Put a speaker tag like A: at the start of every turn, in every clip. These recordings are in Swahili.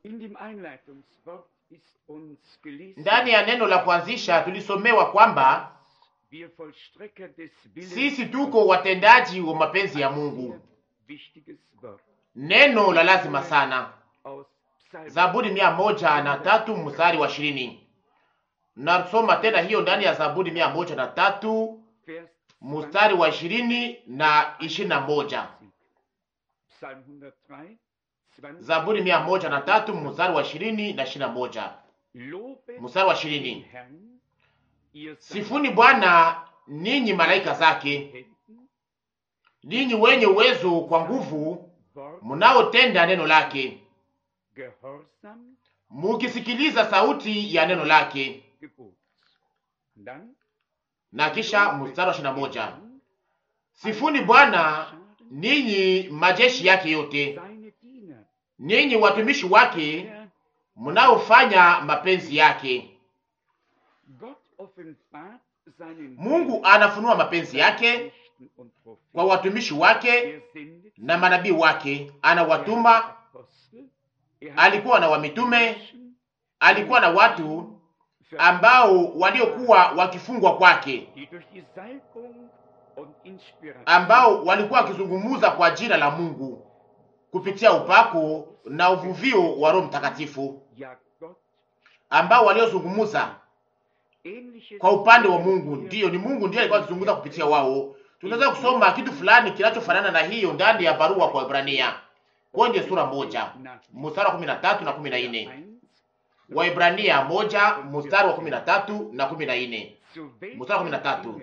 A: In dem Einleitungswort ist uns gelesen,
B: Ndani ya neno la kuanzisha tulisomewa kwamba
A: wir Vollstrecker des Willens
B: sisi tuko watendaji wa mapenzi ya Mungu.
A: wichtiges Wort
B: Neno la lazima sana.
A: aus Psalm
B: Zaburi mia moja na tatu mstari wa ishirini. Nasoma tena hiyo ndani ya Zaburi mia moja na tatu
A: Vers
B: mstari wa ishirini na ishirini na moja.
A: Psalm 103, 20.
B: Zaburi mia moja na tatu mstari wa ishirini na ishirini na moja.
A: Lobet
B: Mstari wa
A: den
B: ishirini.
A: Herrn, ihr seid
B: Sifuni Bwana ninyi malaika zake,
A: Helden,
B: ninyi wenye uwezo kwa nguvu,
A: Wort,
B: mnaotenda neno lake,
A: Gehorsam,
B: mukisikiliza sauti ya neno lake.
A: Gebot. Und dann
B: Na kisha mstari wa ishirini na moja.
A: Herrn,
B: Sifuni Bwana ninyi majeshi yake yote,
A: seine Diener,
B: ninyi watumishi wake
A: der
B: mnaofanya mapenzi yake.
A: Gott offenbart seinen
B: Mungu anafunua mapenzi yake
A: Knechten und Propheten.
B: kwa watumishi wake
A: Er sendet
B: na manabii wake,
A: Er
B: anawatuma.
A: hat Apostel, er hat
B: Alikuwa na wamitume,
A: Menschen
B: alikuwa na watu ambao waliokuwa wakifungwa kwake,
A: die durch die Salbung und Inspiration
B: ambao walikuwa wakizungumuza kwa jina la Mungu kupitia upako na uvuvio wa Roho Mtakatifu,
A: ja Gott
B: ambao waliozungumuza
A: ähnliches
B: kwa upande wa Mungu.
A: hier
B: Ndiyo, ni Mungu ndiye alikuwa akizungumza kupitia wao. Tunaweza kusoma kitu fulani kinachofanana na hiyo ndani ya barua kwa Ibrania kwenye sura moja mstari wa kumi na tatu na kumi na nne Waibrania moja mstari wa kumi na tatu na kumi na nne Mstari wa kumi na tatu.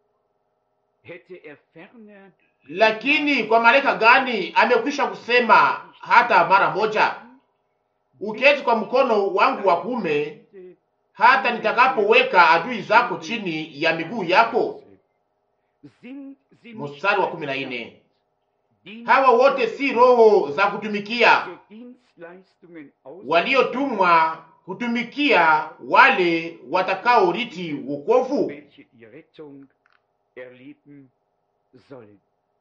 A: hätte er ferner
B: Lakini kwa malaika gani amekwisha kusema hata mara moja, uketi kwa mkono wangu wa kuume hata nitakapoweka adui zako chini ya miguu yako. Mstari wa kumi na nne. Hawa wote si roho za kutumikia waliotumwa kutumikia wale watakaoriti wokovu,
A: welche die Rettung erleben sollen.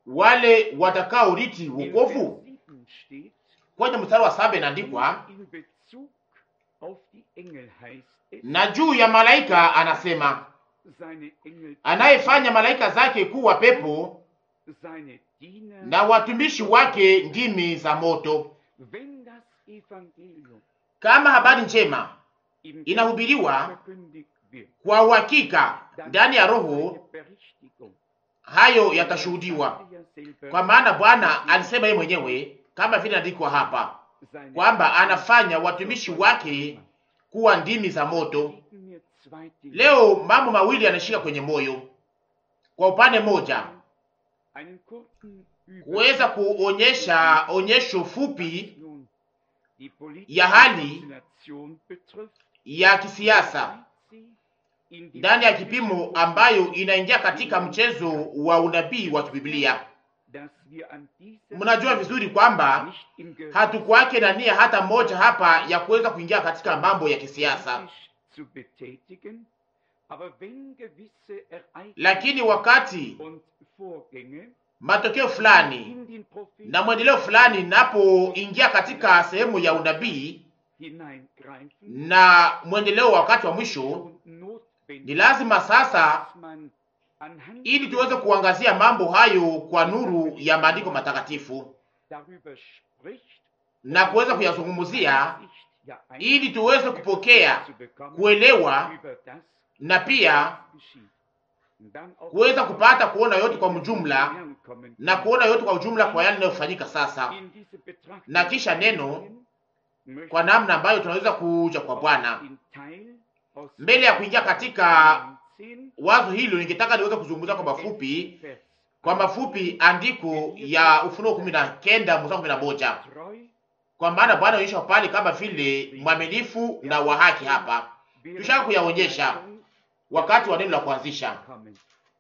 B: wale watakaoriti
A: In
B: wokovu.
A: Vers 7 steht,
B: Kwenye mstari wa saba inaandikwa,
A: in Bezug auf die Engel heißt es,
B: na juu ya malaika anasema,
A: seine Engel,
B: anayefanya malaika zake kuwa pepo
A: seine Diener,
B: na watumishi wake ndimi za moto.
A: wenn das Evangelium
B: Kama habari njema
A: im
B: inahubiriwa
A: verkündigt wird,
B: kwa uhakika
A: dann
B: ndani ya
A: seine
B: Roho,
A: Berichtigung.
B: hayo yatashuhudiwa,
A: Er ja selber,
B: kwa maana Bwana alisema yeye mwenyewe, kama vile andikwa hapa,
A: seine
B: kwamba anafanya watumishi wake kuwa ndimi za moto.
A: Geben mir zwei Dinge.
B: Leo mambo mawili yanashika kwenye moyo. Kwa upande mmoja,
A: Einen kurzen
B: kuweza kuonyesha onyesho fupi
A: nun die politische
B: ya hali
A: Konstellation betrifft,
B: ya kisiasa
A: sie in die
B: ndani ya kipimo ambayo inaingia katika mchezo wa unabii wa kibiblia.
A: dass wir an dieser
B: Mnajua vizuri kwamba
A: nicht im Gericht
B: hatukwake na nia hata moja hapa ya kuweza kuingia katika mambo ya kisiasa,
A: zu betätigen, aber wenn gewisse Ereignisse
B: lakini wakati
A: und Vorgänge
B: matokeo fulani
A: in den Propheten
B: na mwendeleo fulani inapoingia katika sehemu ya unabii
A: hineingreifen
B: na mwendeleo wa wakati wa mwisho,
A: und notwendig,
B: ni lazima sasa,
A: dass man anhand
B: ili tuweze kuangazia mambo hayo kwa nuru ya maandiko matakatifu
A: darüber spricht,
B: na kuweza kuyazungumzia,
A: Einsicht, ja,
B: ili tuweze kupokea,
A: zu bekommen
B: kuelewa
A: über das,
B: na pia
A: geschieht. Und dann auch
B: kuweza kupata kuona yote kwa mjumla
A: kommen
B: na kuona yote kwa ujumla kwa yale yanayofanyika sasa,
A: in diese Betrachtung
B: na kisha neno
A: möchte
B: kwa namna ambayo tunaweza kuja kwa Bwana.
A: den Teil aus
B: Mbele ya kuingia katika
A: 19
B: wazo hilo, ningetaka niweze kuzungumza kwa mafupi,
A: Vers
B: kwa mafupi andiko ya Ufunuo kumi na kenda mstari kumi na moja
A: treu
B: kwa maana Bwana anaonyesha pale kama vile mwaminifu na wa haki. Hapa
A: während
B: tushaka kuyaonyesha
A: der
B: wakati wa neno la kuanzisha
A: kommen.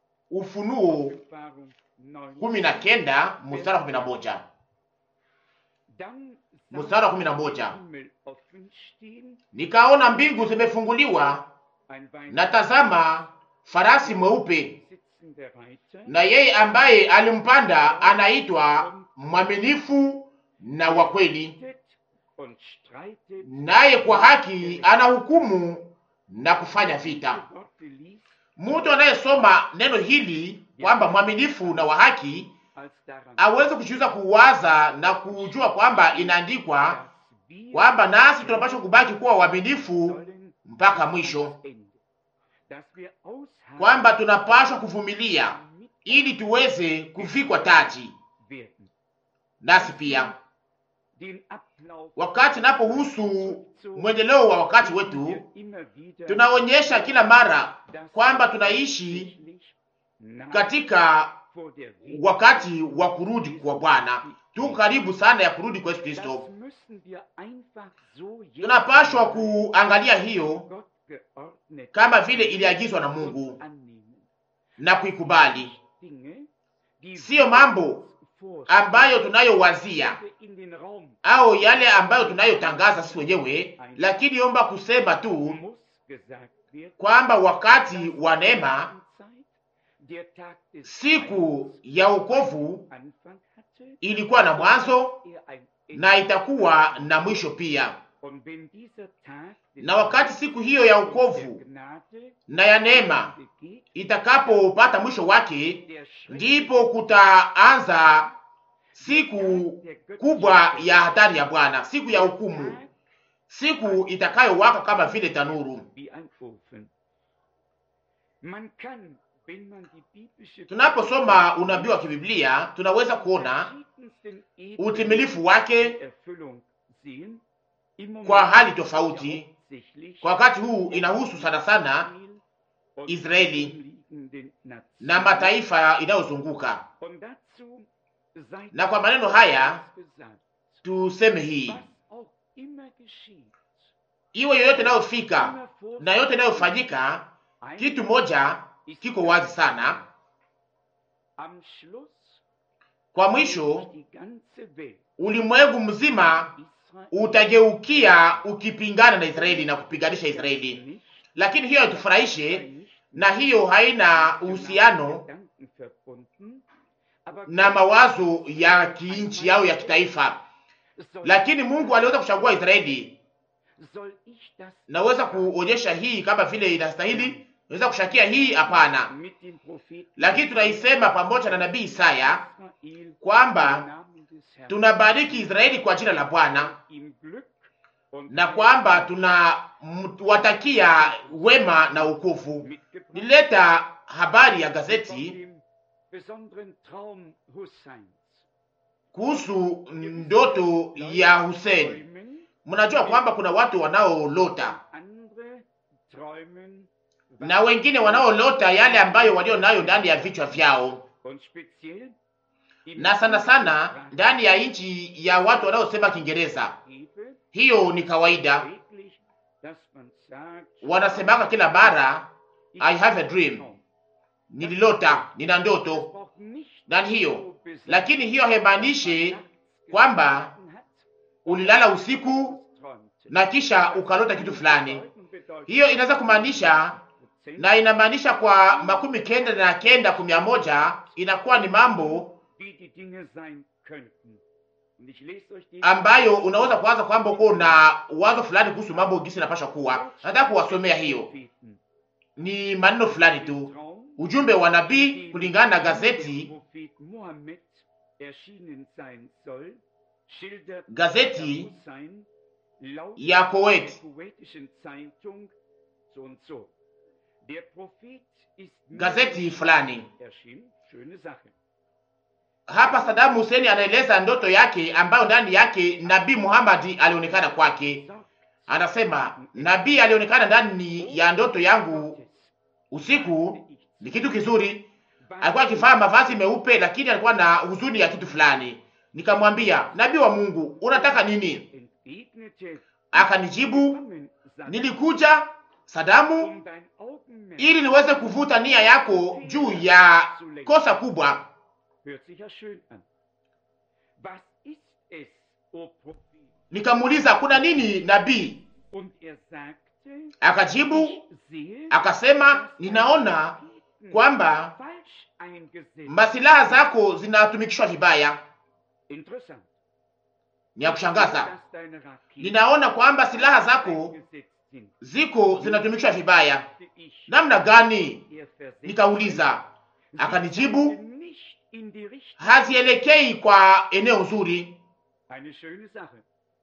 B: Ufunuo
A: Offenbarung 9.
B: kumi na kenda mstari wa kumi na moja
A: Dann
B: mstari wa
A: sah
B: kumi na
A: ich den
B: moja
A: Himmel offen stehen,
B: nikaona mbingu zimefunguliwa,
A: ein Wein
B: na tazama farasi mweupe,
A: sitzender Reiter,
B: na yeye ambaye alimpanda anaitwa mwaminifu na wa kweli,
A: und streitet
B: naye kwa haki anahukumu na kufanya vita.
A: Gott liest,
B: Mtu anayesoma neno hili kwamba mwaminifu na wa haki
A: als daran,
B: aweze kujiuza kuwaza na kujua kwamba inaandikwa
A: dass wir
B: kwamba nasi tunapaswa kubaki kuwa waaminifu
A: sollen
B: mpaka mwisho,
A: ans Ende, dass wir ausharren,
B: kwamba tunapaswa kuvumilia
A: damit
B: ili tuweze kuvikwa taji.
A: werden.
B: Nasi pia
A: Den Ablauf
B: wakati napohusu mwendeleo wa wakati wetu,
A: wir immer wieder,
B: tunaonyesha kila mara
A: dass
B: kwamba
A: wir
B: tunaishi
A: tatsächlich nach
B: katika
A: vor der
B: wakati wa kurudi kwa Bwana. Tuko karibu sana ya kurudi kwa Yesu
A: Das
B: Kristo.
A: müssen wir einfach so jetzt
B: Tunapashwa kuangalia hiyo
A: Gott geordnet
B: kama vile iliagizwa na Mungu
A: annehmen.
B: na kuikubali,
A: Dinge, die
B: siyo mambo
A: wir
B: ambayo tunayowazia
A: in den Raum
B: au yale ambayo tunayotangaza sisi wenyewe, lakini omba kusema tu
A: muss gesagt werden.
B: kwamba wakati wa neema,
A: Zeit, der Tag des
B: siku ya wokovu
A: Anfang hatte,
B: ilikuwa na mwanzo
A: er ein Ende.
B: na itakuwa na mwisho pia.
A: Und wenn dieser Tag des
B: Na wakati siku hiyo ya
A: der
B: wokovu
A: Gnade
B: na ya neema
A: begeht,
B: itakapopata mwisho wake,
A: der Schreck
B: ndipo kutaanza siku
A: der göttlichen
B: kubwa ya hatari ya Bwana, siku ya hukumu,
A: Tag
B: siku itakayowaka kama vile tanuru.
A: wie ein Ofen. Man kann, wenn man die biblische
B: Tunaposoma unabii wa kibiblia tunaweza kuona
A: verschiedensten Ebenen
B: utimilifu wake
A: in Erfüllung sehen. Im Moment
B: kwa hali
A: ja
B: tofauti.
A: hauptsächlich
B: Kwa wakati huu inahusu sana sana
A: Israel und
B: Israeli
A: umliegenden Nationen.
B: na mataifa inayozunguka.
A: Und dazu sei
B: Na kwa maneno haya
A: gesagt,
B: tuseme hii,
A: was auch immer geschieht,
B: iwe yoyote inayofika
A: immer vor
B: na yote inayofanyika,
A: ein-
B: kitu moja kiko wazi sana.
A: am Schluss
B: Kwa mwisho,
A: die ganze Welt
B: ulimwengu mzima
A: Israel
B: utageukia ukipingana na Israeli na kupiganisha Israeli,
A: nicht,
B: lakini hiyo haitufurahishe
A: nicht
B: na hiyo haina uhusiano
A: Gedanken verbunden, aber
B: na mawazo ya kinchi au ya kitaifa.
A: soll,
B: Lakini Mungu aliweza kuchagua Israeli.
A: soll ich das
B: Naweza kuonyesha hii kama vile inastahili, naweza kushakia hii hapana,
A: mit dem Propheten
B: lakini tunaisema pamoja na nabii Isaya
A: Israel im
B: kwamba
A: Namen des Herrn
B: tunabariki Israeli kwa jina la Bwana
A: ihm Glück und
B: na kwamba tunawatakia wema na ukovu.
A: mitgebracht
B: Nilileta habari ya
A: von
B: gazeti
A: dem besonderen Traum Husseins.
B: kuhusu ndoto ya Hussein.
A: Träumen,
B: Mnajua kwamba kuna watu wanaolota
A: andere träumen
B: na wengine wanaolota yale ambayo walio nayo ndani ya vichwa vyao,
A: und speziell im
B: na sana sana ndani ya nchi ya watu wanaosema Kiingereza.
A: Liebe
B: Hiyo ni kawaida,
A: täglich, dass man sagt,
B: wanasemaka kila mara
A: ich
B: I have a
A: habe
B: dream.
A: Traum.
B: nililota, nina
A: Das
B: ndoto.
A: braucht nicht
B: Ndani hiyo,
A: so besetzt,
B: lakini hiyo haimaanishi
A: nachts
B: kwamba
A: geschlafen hat,
B: ulilala usiku
A: träumte.
B: na kisha ukalota kitu fulani.
A: Bedeuten bedeutet
B: Hiyo inaweza kumaanisha na inamaanisha kwa makumi kenda na kenda kumia moja inakuwa ni mambo
A: wie die Dinge sein könnten. Und ich lese euch die
B: ambayo unaweza kuanza kwamba uko na wazo fulani kuhusu mambo gisi inapasha kuwa. Nataka kuwasomea hiyo,
A: Propheten.
B: ni maneno fulani tu,
A: Traum,
B: ujumbe wa nabii
A: den
B: kulingana na
A: dem
B: gazeti
A: Prophet Mohammed erschienen sein soll, schildert
B: Gazeti
A: Hussein laut
B: ya
A: der
B: Kuwait.
A: kuwaitischen Zeitung so und so. Der Prophet ist
B: Gazeti fulani
A: erschienen. Schöne Sache.
B: hapa, Saddam Hussein anaeleza ndoto yake ambayo ndani yake nabii Muhammad alionekana kwake.
A: Sagt
B: Anasema nabii alionekana ndani ya ndoto yangu
A: Gottes,
B: usiku,
A: ich
B: ni kitu kizuri.
A: was
B: Alikuwa akivaa mavazi meupe, lakini alikuwa na huzuni ya kitu fulani. Nikamwambia, nabii wa Mungu, unataka nini?
A: entgegnete,
B: Akanijibu,
A: Kommen, sagt,
B: nilikuja Sadamu
A: um dein Augenmerk
B: ili niweze kuvuta nia yako juu ya kosa kubwa.
A: Hört sich ja schön an. Was ist es, o Prophet?
B: Nikamuuliza, kuna nini nabii?
A: Und er sagte,
B: Akajibu
A: ich sehe,
B: akasema, ninaona kwamba
A: falsch eingesetzt.
B: masilaha zako zinatumikishwa vibaya.
A: Interessant.
B: Ni ni ya kushangaza.
A: dass deine Raketen
B: Ninaona kwamba silaha zako
A: eingesetzt sind.
B: ziko zinatumikishwa vibaya.
A: Sagte ich,
B: Namna gani?
A: er versetzt
B: Nikauliza,
A: sie
B: akanijibu
A: zeigten nicht in die Richtung.
B: hazielekei kwa eneo nzuri.
A: Eine schöne Sache.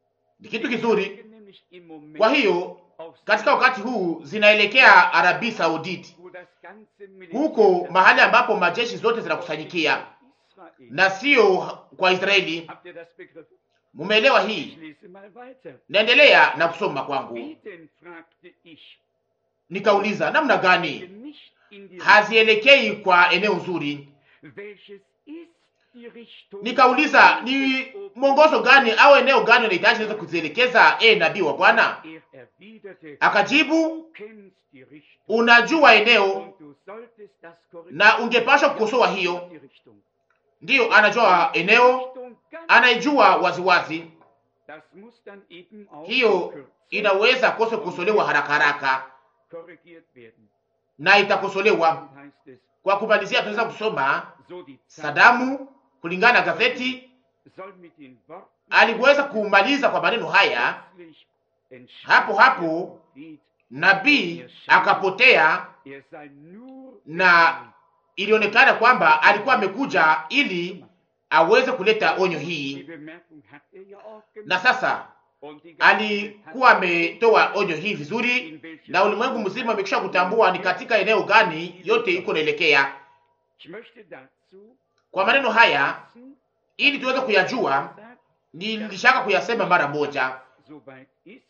B: Ni kitu kizuri.
A: Zeigen nämlich im Moment
B: Kwa hiyo
A: auf
B: katika wakati huu zinaelekea Arabi Sauditi,
A: wo das ganze Militär
B: huko mahali ambapo majeshi zote zinakusanyikia
A: Israel.
B: na sio kwa Israeli.
A: Habt ihr das begriffen?
B: Mumeelewa
A: Ich
B: hii?
A: lese mal weiter.
B: Naendelea na kusoma kwangu,
A: Wie denn, fragte ich,
B: nikauliza namna gani
A: nicht in die
B: hazielekei kwa eneo nzuri.
A: Welches ist die Richtung?
B: Nikauliza ni mwongozo gani au eneo gani unahitaji niweze kuzielekeza, e nabii wa Bwana?
A: Er erwiderte,
B: Akajibu,
A: du kennst die Richtung
B: unajua eneo
A: und du solltest das korrigieren.
B: na ungepashwa kukosoa hiyo.
A: Die Richtung.
B: Ndiyo, anajua eneo,
A: Richtung ganz
B: anaijua waziwazi.
A: Das muss dann eben auch
B: Hiyo
A: in Kürze
B: inaweza kose kukosolewa haraka haraka
A: korrigiert werden.
B: na itakosolewa.
A: Dann heißt es,
B: Kwa kumalizia, tunaweza kusoma
A: so die Zeit
B: Sadamu kulingana na gazeti
A: soll mit den Worten
B: aliweza kumaliza kwa maneno haya.
A: plötzlich entscheiden
B: Hapo hapo
A: der Prophet,
B: nabii akapotea,
A: er sei nur
B: na ilionekana kwamba alikuwa amekuja ili aweze kuleta onyo
A: Die
B: hii,
A: Bemerkung hat er ja auch gemacht.
B: na sasa
A: Und die ganze Welt
B: alikuwa
A: hat
B: ametoa onyo hii vizuri,
A: in welche
B: na ulimwengu mzima amekwisha kutambua ni katika eneo gani yote iko naelekea.
A: Ich möchte dazu
B: Kwa maneno haya,
A: wissen,
B: ili tuweze kuyajua,
A: sagt,
B: nilishaka kuyasema mara moja,
A: soweit ist,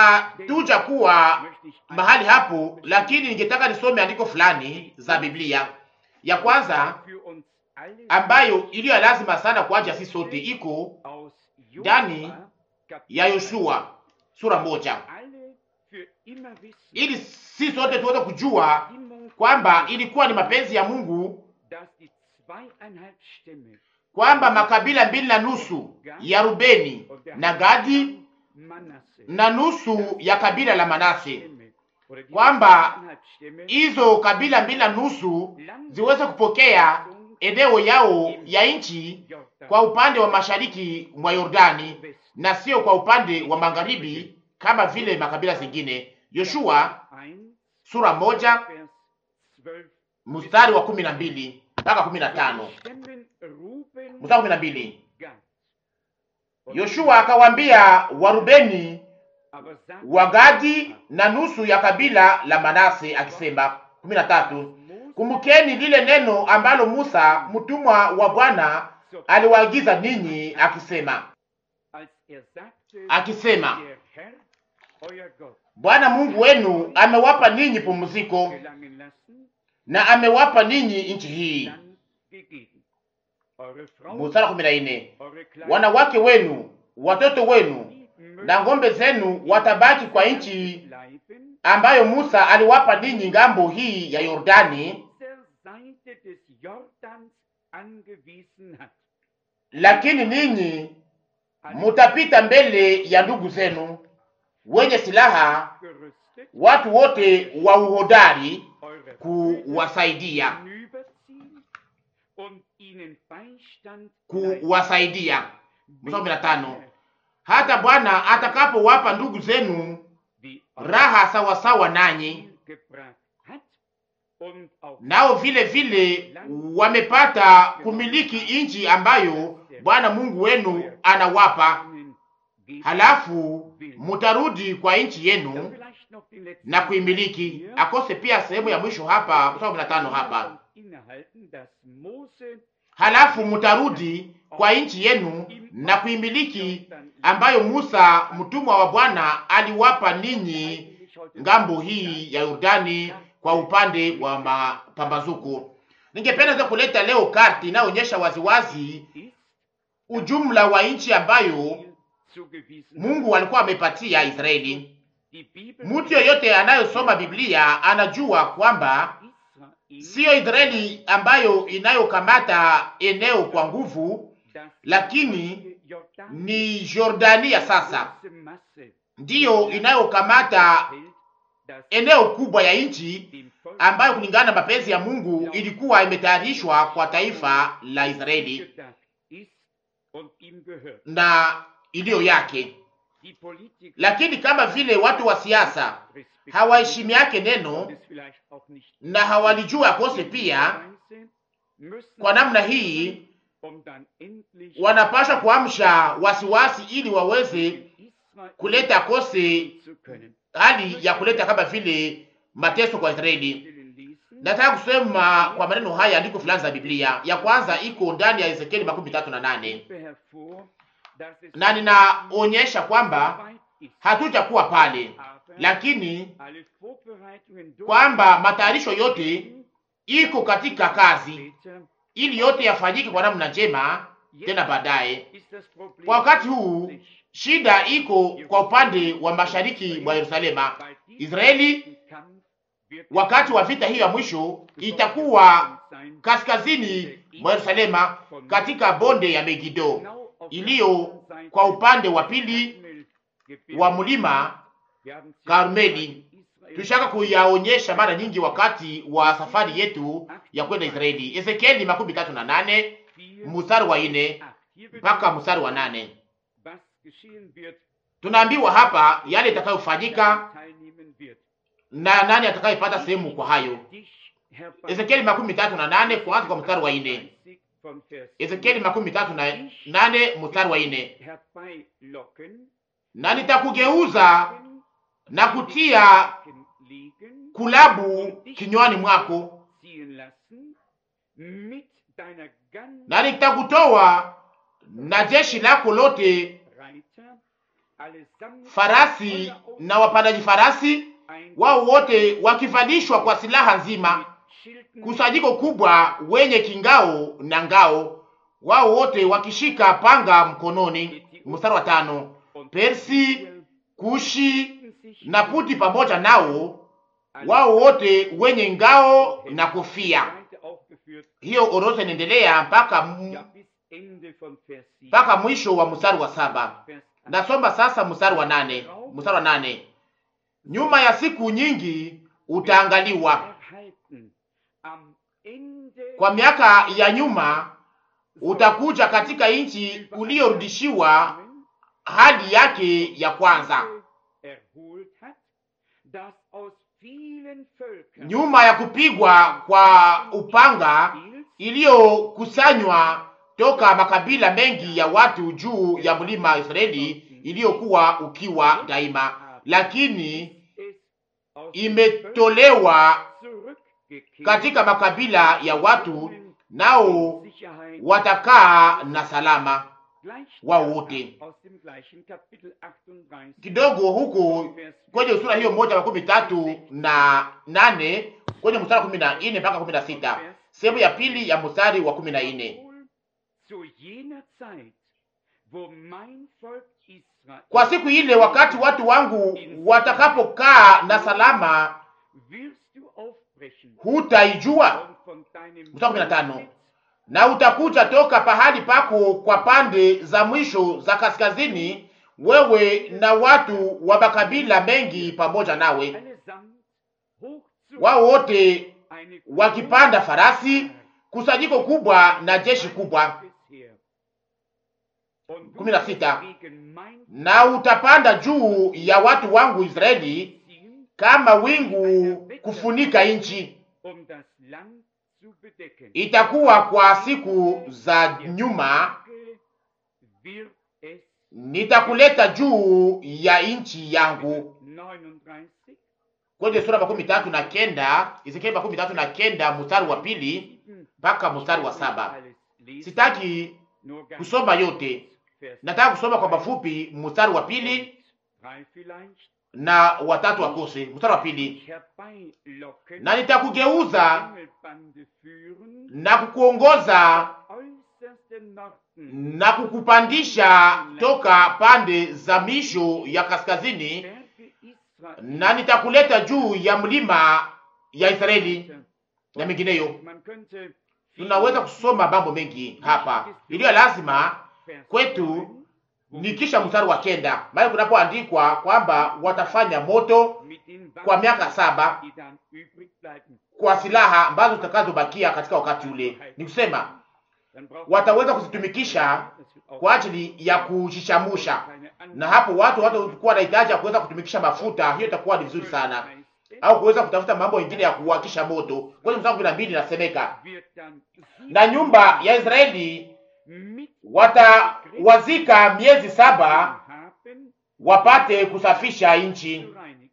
B: hatuja kuwa
A: möchte ich
B: mahali hapo, lakini ningetaka nisome andiko fulani za Biblia. Ya kwanza
A: für uns alle
B: ambayo iliyo ya lazima sana kwa ajili ya sisi sote iko
A: aus
B: ndani
A: Josua, Kapitel
B: ya Yoshua sura moja,
A: alle für immer wissen,
B: ili sisi sote tuweze kujua
A: Bestimmung,
B: kwamba ilikuwa ni mapenzi ya Mungu
A: dass die zweieinhalb Stämme
B: kwamba makabila mbili na nusu ya Rubeni
A: und der
B: na Gadi
A: Manasse
B: na nusu ya kabila la Manase,
A: Stämme, oder die
B: kwamba
A: zweieinhalb Stämme
B: hizo kabila mbili na nusu ziweze kupokea eneo yao ya nchi
A: Jordan,
B: kwa upande wa mashariki mwa Yordani na sio kwa upande wa magharibi kama vile makabila zingine. Yoshua
A: 1,
B: sura moja
A: Vers 12
B: mstari wa kumi na mbili mpaka kumi na tano
A: Stämmen Ruben
B: mstari wa kumi na mbili
A: Gad. Und
B: Yoshua akawaambia Warubeni,
A: aber sagt
B: Wagadi na nusu ya kabila la Manase akisema. kumi na tatu
A: Mose
B: Kumbukeni lile neno ambalo Musa mtumwa wa Bwana
A: zur-
B: aliwaagiza ninyi akisema,
A: als er sagte,
B: akisema
A: der Herr, euer Gott,
B: Bwana Mungu wenu amewapa ninyi pumziko
A: gelangen lassen,
B: na amewapa ninyi nchi hii.
A: dann gegeben. Eure Frauen,
B: Mstari wa kumi na nne
A: eure Kleinen,
B: wanawake wenu, watoto wenu
A: die
B: na ng'ombe zenu watabaki kwa nchi
A: bleiben,
B: ambayo Musa aliwapa ninyi ngambo hii ya Yordani,
A: dieser Seite des Jordans angewiesen hat.
B: lakini ninyi mutapita mbele ya ndugu zenu wenye silaha,
A: gerüstet,
B: watu wote wa uhodari
A: eure
B: kuwasaidia,
A: hinüberziehen und ihnen Beistand
B: kuwasaidia.
A: leisten,
B: Mstari wa kumi na tano
A: bis
B: hata Bwana atakapowapa ndugu zenu
A: die
B: raha sawasawa nanyi,
A: gebracht hat und auch
B: nao vile vile wamepata kumiliki nchi ambayo Bwana Mungu wenu anawapa,
A: ihnen geben
B: halafu mutarudi kwa nchi
A: Dann
B: yenu
A: vielleicht noch den letzten
B: na kuimiliki.
A: Teil hier.
B: Akose pia sehemu ya mwisho hapa, mstari wa kumi na tano hapa,
A: Innehalten, dass Mose
B: halafu mutarudi kwa nchi yenu na kuimiliki ambayo Musa mtumwa wa Bwana aliwapa ninyi
A: eigentlich heute
B: ngambo hii ya Yordani kwa upande wa mapambazuko. Ningependa za kuleta leo karti inayoonyesha waziwazi
A: ist,
B: ujumla wa nchi ambayo
A: Israel zugewiesen
B: Mungu alikuwa amepatia Israeli.
A: Die Bibel
B: Mtu yoyote anayosoma Biblia anajua kwamba
A: Israel,
B: siyo Israeli ambayo inayokamata eneo kwa nguvu,
A: das
B: lakini
A: Jordan
B: ni Jordania sasa
A: große Masse
B: ndiyo inayokamata
A: fällt, das
B: eneo kubwa ya nchi
A: dem Volk
B: ambayo kulingana na mapenzi ya Mungu ilikuwa imetayarishwa kwa taifa la Israeli
A: gedacht ist und ihm gehört.
B: na iliyo yake.
A: die Politiker
B: Lakini kama vile watu wa siasa hawaheshimi yake neno
A: und es vielleicht auch nicht
B: na hawalijua akose pia,
A: Weise müssen
B: kwa namna hii
A: um dann endlich
B: wanapaswa kuamsha wasiwasi ili waweze
A: in Israel
B: kuleta akose
A: zu können.
B: hali ya kuleta kama vile mateso kwa Israeli.
A: Willen lesen,
B: Nataka kusema kwa maneno haya andiko fulani za Biblia. Ya kwanza iko ndani ya Ezekieli makumi tatu na nane
A: hebe hervor, dass es
B: na ninaonyesha kwamba
A: weit ist,
B: hatutakuwa pale,
A: aber
B: lakini
A: alle Vorbereitungen
B: kwamba matayarisho yote iko katika kazi
A: später
B: ili yote yafanyike kwa namna njema tena baadaye.
A: ist das Problem
B: Kwa wakati huu
A: nicht,
B: shida iko kwa upande wa mashariki mwa Yerusalema.
A: weil dieser
B: Israeli
A: Kampf wird
B: wakati wa vita hiyo ya mwisho itakuwa
A: sein,
B: kaskazini mwa Yerusalema katika bonde ya Megido
A: genau auf
B: iliyo
A: der anderen Seite
B: kwa upande wa pili
A: Karmelgebirge.
B: wa mlima
A: Wir haben sie
B: Karmeli.
A: in Israel
B: Tulishaka kuyaonyesha mara nyingi wakati wa safari yetu ya kwenda Israeli. Ezekieli makumi tatu na nane
A: vier,
B: mstari wa ine
A: acht. Hier wird
B: mpaka
A: gesagt,
B: mstari wa nane
A: was geschehen wird,
B: tunaambiwa hapa yale itakayofanyika
A: wer teilnehmen wird.
B: na nani atakayepata sehemu kwa hayo.
A: Dich herbei-
B: Ezekieli makumi tatu na nane kuanza kwa mstari wa ine.
A: 30 von Vers
B: Ezekieli makumi tatu na nane mstari wa ine.
A: herbeilocken,
B: Na nitakugeuza na kutia
A: Haken legen,
B: kulabu kinywani mwako,
A: ziehen lassen, mit deiner ganzen
B: na nitakutoa na jeshi lako lote,
A: Reiter, allesamt
B: farasi na wapandaji farasi,
A: ein
B: wao wote wakivalishwa kwa silaha nzima,
A: Schilden
B: kusanyiko kubwa wenye kingao na ngao, wao wote wakishika panga mkononi. Mstari wa tano.
A: und
B: Persi, Kushi
A: hielten sich
B: na Puti pamoja nao, wao wote wenye ngao na kofia.
A: Seite aufgeführt,
B: Hiyo orodha inaendelea mpaka mu-
A: ja bis Ende von Vers 7.
B: mpaka mwisho wa mstari wa saba.
A: Vers 8.
B: Nasoma sasa mstari wa nane. Mstari wa nane. Nyuma ya siku nyingi utaangaliwa,
A: Erhalten. Am Ende
B: kwa miaka ya nyuma utakuja katika nchi uliyorudishiwa hali yake ya kwanza,
A: erholt hat, das aus vielen Völkern
B: nyuma ya kupigwa kwa upanga iliyokusanywa toka makabila mengi ya watu juu ya mlima Israeli iliyokuwa ukiwa daima, lakini
A: es aus
B: imetolewa
A: zurückgekehrt
B: katika makabila ya watu, nao
A: Sicherheit
B: watakaa na salama
A: gleich
B: wao wote.
A: aus dem gleichen Kapitel 38
B: Kidogo huku kwenye sura hiyo moja makumi tatu na nane kwenye mstari wa kumi na nne mpaka kumi na sita sehemu ya pili ya mstari wa kumi na nne
A: Wohl zu jener Zeit, wo mein Volk Israel
B: kwa siku ile, wakati watu wangu watakapokaa na salama,
A: wirst du aufbrechen
B: hutaijua.
A: und von deinem
B: Mstari kumi na tano.
A: Sitz
B: Na utakuja toka pahali pako kwa pande za mwisho za kaskazini, wewe na watu wa makabila mengi pamoja nawe,
A: allesamt hoch zu
B: wao wote
A: eine
B: wakipanda farasi, kusanyiko kubwa na jeshi kubwa.
A: bisher. Und du
B: kumi na sita.
A: wirst gegen mein
B: Na utapanda juu ya watu wangu Israeli
A: ziehen,
B: kama wingu kufunika nchi.
A: um das Land zu bedecken.
B: Itakuwa kwa siku za nyuma,
A: Tage wird es
B: nitakuleta juu ya nchi yangu.
A: 39
B: Kwenye sura makumi tatu na kenda Ezekieli makumi tatu na kenda mstari wa pili mpaka mstari wa saba. Sitaki kusoma yote, nataka kusoma kwa mafupi mstari wa pili na watatu wakose. Mstari wa pili, na nitakugeuza na kukuongoza na kukupandisha toka pande za misho ya kaskazini, na nitakuleta juu ya mlima ya Israeli na mengineyo. Tunaweza kusoma mambo mengi hapa, iliyo lazima kwetu ni kisha mstari wa kenda mahali kunapoandikwa kwamba watafanya moto kwa miaka saba kwa silaha ambazo zitakazobakia katika wakati ule. Ni kusema wataweza kuzitumikisha kwa ajili ya kujishamusha, na hapo watu watakuwa na hitaji ya kuweza kutumikisha mafuta. Hiyo itakuwa ni vizuri sana, au kuweza kutafuta mambo mengine ya kuwakisha moto. Kwenye mstari kumi na mbili inasemeka, na nyumba ya Israeli watawazika miezi saba wapate kusafisha nchi.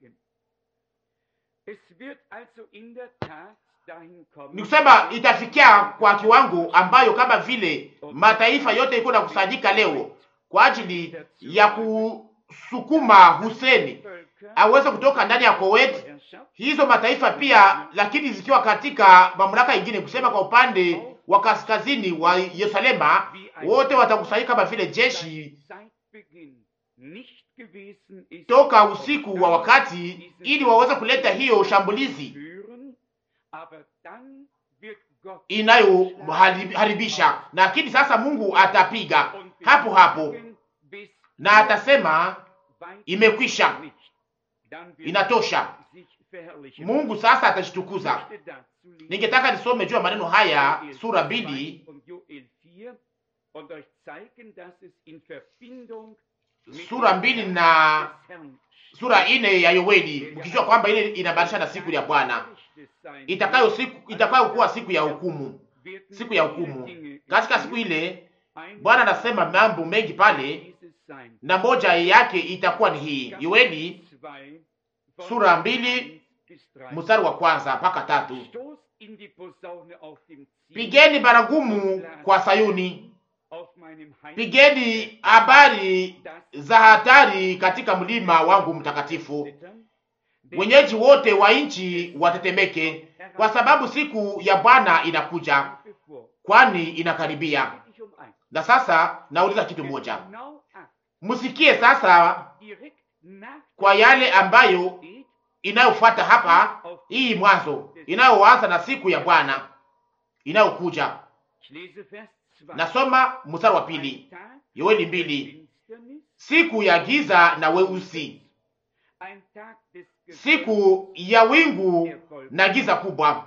B: Ni kusema itafikia kwa kiwango ambayo kama vile mataifa yote iko na kusanyika leo kwa ajili ya kusukuma Huseni aweze kutoka ndani ya Kuwait, hizo mataifa pia, lakini zikiwa katika mamlaka ingine, kusema kwa upande wa kaskazini wa Yerusalema, wote watakusanyika kama vile jeshi toka usiku wa wakati, ili waweze kuleta hiyo shambulizi inayoharibisha. Lakini sasa Mungu atapiga hapo hapo na atasema imekwisha, inatosha. Mungu sasa atashitukuza. Ningetaka nisome juu ya maneno haya sura mbili sura mbili na sura ine ya Yoeli, mkijua kwamba ile inabadilisha na siku ya Bwana itakayo siku itakayo kuwa siku ya hukumu, siku ya hukumu. Katika siku ile Bwana anasema mambo mengi pale, na moja yake itakuwa ni hii. Yoeli sura mbili mstari wa kwanza mpaka tatu. Pigeni baragumu kwa Sayuni, pigeni habari za hatari katika mlima wangu mtakatifu. Wenyeji wote wa nchi watetemeke, kwa sababu siku ya Bwana inakuja, kwani inakaribia. Na sasa nauliza kitu moja, msikie sasa kwa yale ambayo inayofuata hapa, hii mwanzo inayoanza na siku ya Bwana inayokuja. Nasoma mstari wa pili, Yoeli mbili, siku ya giza na weusi, siku ya wingu na giza kubwa,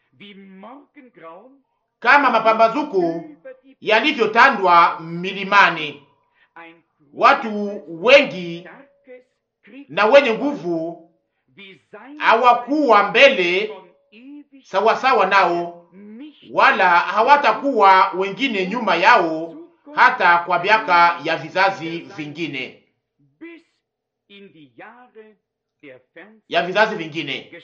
B: kama mapambazuko yalivyotandwa milimani, watu wengi na wenye nguvu hawakuwa mbele sawasawa nao, wala hawatakuwa wengine nyuma yao, hata kwa miaka ya vizazi vingine ya vizazi vingine.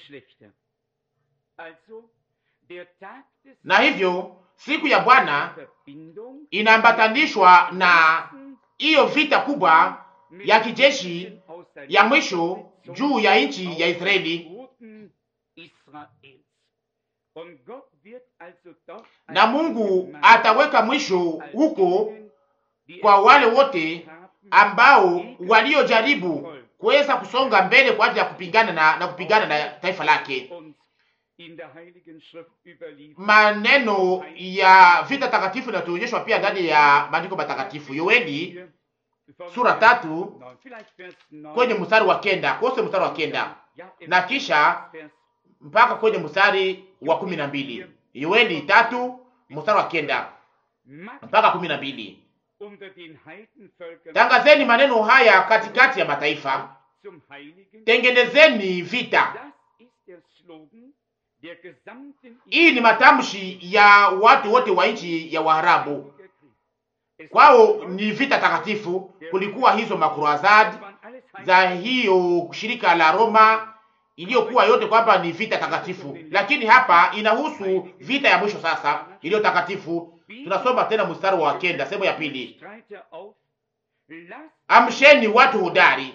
B: Na hivyo siku ya Bwana inaambatanishwa na hiyo vita kubwa ya kijeshi ya mwisho juu ya nchi ya Israeli, na Mungu ataweka mwisho huko kwa wale wote ambao waliojaribu kuweza kusonga mbele kwa ajili ya kupigana na, na kupigana na taifa lake. Maneno ya vita takatifu inatuonyeshwa pia ndani ya maandiko matakatifu. Yoeli sura tatu kwenye mstari wa kenda kose mstari wa kenda na kisha mpaka kwenye mstari wa kumi na mbili Yoeli tatu mstari wa kenda mpaka kumi na mbili Tangazeni maneno haya katikati ya mataifa, tengenezeni vita. Hii ni matamshi ya watu wote wa nchi ya Waarabu, kwao ni vita takatifu. Kulikuwa hizo makruazadi za hiyo shirika la Roma iliyokuwa yote kwamba ni vita takatifu, lakini hapa inahusu vita ya mwisho sasa iliyo takatifu. Tunasoma tena mstari wa kenda sehemu ya pili, amsheni watu hodari,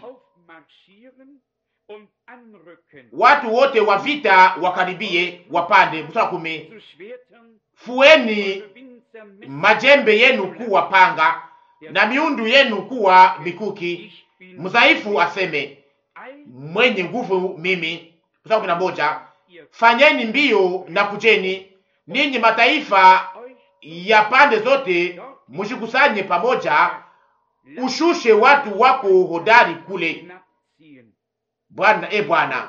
B: watu wote wa vita wakaribie, wapande. Mstari wa kumi, fueni majembe yenu kuwa panga na miundu yenu kuwa mikuki, mdhaifu aseme mwenye nguvu mimi. Mstari kumi na moja, fanyeni mbio na kujeni, ninyi mataifa ya pande zote, mushikusanye pamoja, ushushe watu wako hodari kule. Bwana e Bwana.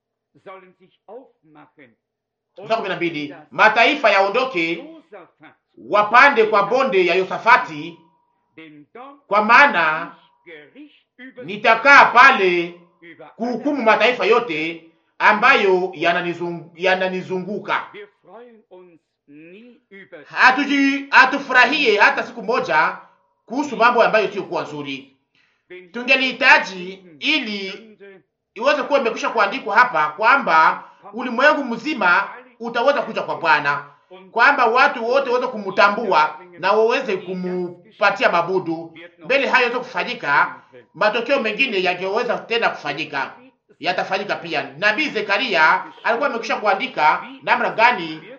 B: Mstari kumi na mbili, mataifa yaondoke wapande kwa bonde ya Yosafati,
A: denn dort
B: kwa maana
A: ich Gericht über
B: nitakaa pale
A: über
B: kuhukumu mataifa yote ambayo yananizung- yananizunguka.
A: Wir freuen uns nie über
B: Hatuji hatufurahie hata siku moja kuhusu mambo ambayo siyokuwa nzuri.
A: wenn
B: Tungelihitaji ili
A: Sünde
B: iweze kuwa imekwisha kuandikwa hapa kwamba ulimwengu mzima utaweza kuja kwa Bwana,
A: und
B: kwamba watu wote waweze kumtambua na waweze kumupatia mabudu. Mbele hayo yaweze kufanyika, matokeo mengine yangeweza tena kufanyika, yatafanyika pia. Nabii Zekaria alikuwa amekwisha kuandika namna gani
A: wird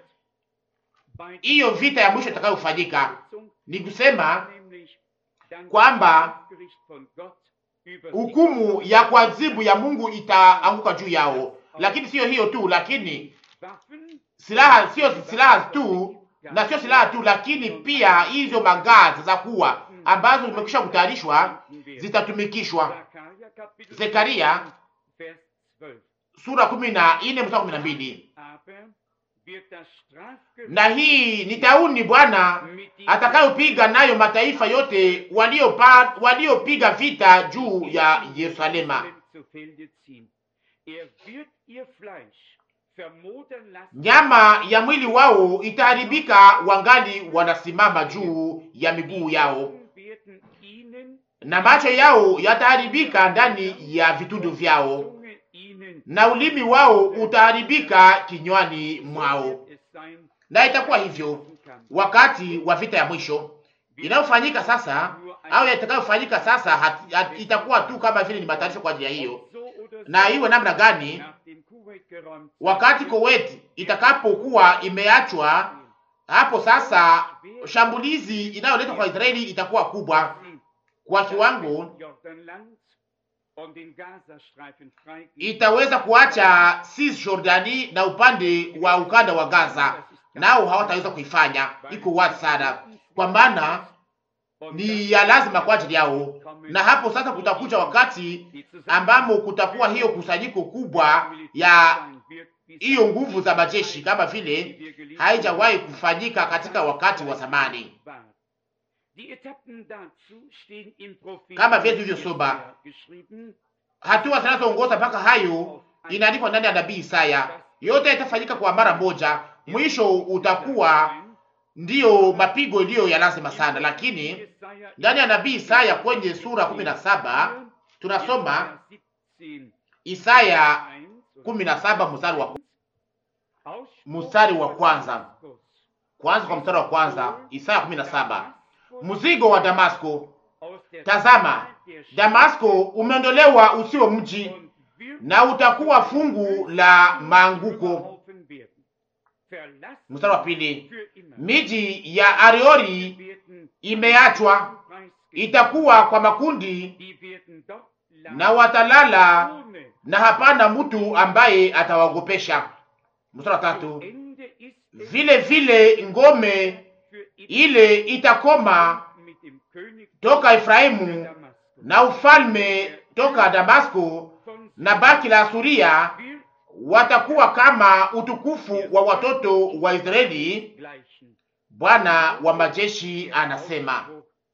A: bei
B: hiyo vita ya mwisho itakayofanyika.
A: Sitzung,
B: Ni kusema
A: nämlich dann
B: kwamba
A: das Gericht von Gott über sie
B: hukumu ya kuadhibu ya Mungu itaanguka juu yao. Lakini siyo hiyo tu, lakini
A: Waffen
B: silaha sio silaha tu na sio silaha tu, lakini pia hizo magazi za kuwa ambazo zimekwisha kutayarishwa zitatumikishwa.
A: Zakaria Kapitel
B: Zekaria
A: 5, Vers 12.
B: sura kumi na nne mstari kumi na mbili.
A: Aber wird das Strafgericht
B: Na hii ni tauni Bwana
A: mit diesem
B: atakayopiga nayo mataifa yote waliopa waliopiga vita juu ya Yerusalema.
A: Jerusalem zu Felde ziehen. Er wird ihr Fleisch vermodern lassen.
B: Nyama ya mwili wao itaharibika wangali wanasimama juu ya miguu yao,
A: Augen werden ihnen,
B: na macho yao yataharibika ndani ya vitundu vyao,
A: Zunge ihnen.
B: na ulimi wao utaharibika kinywani mwao.
A: wird es sein,
B: Na itakuwa hivyo wakati wa vita ya mwisho inayofanyika sasa, au itakayofanyika sasa, hat, hat, itakuwa tu kama vile ni matayarisho kwa ajili ya hiyo.
A: so oder
B: Na
A: so
B: iwe namna gani,
A: nach dem Kuwait geräumt
B: wakati Kuwait itakapokuwa imeachwa hapo sasa, shambulizi inayoletwa kwa Israeli itakuwa kubwa
A: sie
B: kwa kiwango,
A: Jordanland und den Gazastreifen freigeben.
B: itaweza kuacha Cisjordani na upande wa ukanda wa Gaza, nao hawataweza kuifanya. Iko wazi sana, kwa maana
A: Und
B: ni ya lazima kwa ajili yao. Na hapo sasa kutakuja wakati ambamo kutakuwa hiyo kusanyiko kubwa ya hiyo nguvu za majeshi kama vile haijawahi kufanyika katika wakati wa zamani. Kama vile tulivyosoma, hatua zinazoongoza mpaka hayo inaandikwa ndani ya nabii Isaya. Yote itafanyika kwa mara moja, mwisho utakuwa ndiyo mapigo iliyo ya lazima sana. Lakini ndani ya nabii Isaya kwenye sura kumi na saba tunasoma Isaya kumi na saba mstari wa mstari wa kwanza kwanza kwa mstari wa kwanza Isaya kumi na saba mzigo wa Damasko. Tazama, Damasko umeondolewa usio mji, na utakuwa fungu la maanguko. Mstari wa pili, miji ya Ariori imeachwa, itakuwa kwa makundi, na watalala, na hapana mtu ambaye atawaogopesha. Mstari wa tatu, vile vile ngome ile itakoma toka Efraimu na ufalme toka Damasko, na baki la Asuria watakuwa kama utukufu wa watoto wa Israeli. Bwana wa majeshi anasema.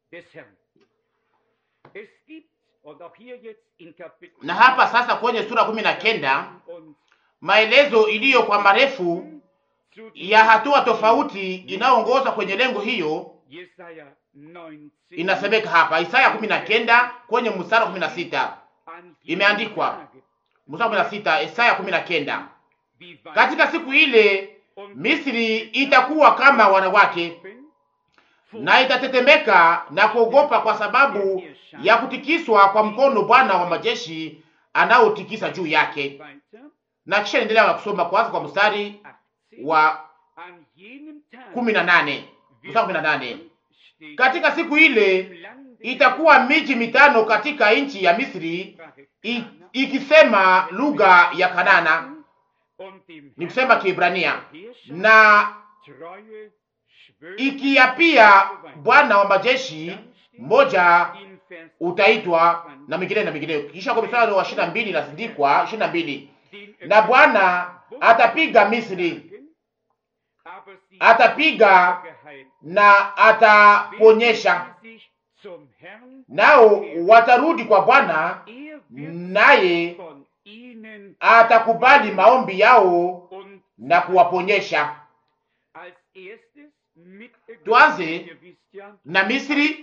B: Na hapa sasa kwenye sura kumi na kenda maelezo iliyo kwa marefu ya hatua tofauti inayoongoza kwenye lengo hiyo inasemeka hapa. Isaya kumi na kenda kwenye mstari kumi na sita imeandikwa, mstari kumi na sita Isaya kumi na kenda katika siku ile Misri itakuwa kama wanawake na itatetemeka na kuogopa kwa sababu ya kutikiswa kwa mkono Bwana wa majeshi anaotikisa juu yake. Na kisha endelea na kusoma kwanza kwa mstari wa kumi na nane mstari kumi na nane katika siku ile itakuwa miji mitano katika nchi ya Misri ikisema lugha ya Kanana, ni kusema Kiebrania, na ikiapia Bwana wa majeshi, mmoja utaitwa na mingine na mingine. Kisha kwa mstari wa ishirini na mbili inasindikwa ishirini na mbili na Bwana atapiga Misri, atapiga na ataponyesha, nao watarudi kwa Bwana, naye atakubali maombi yao na kuwaponyesha. Tuanze na Misri.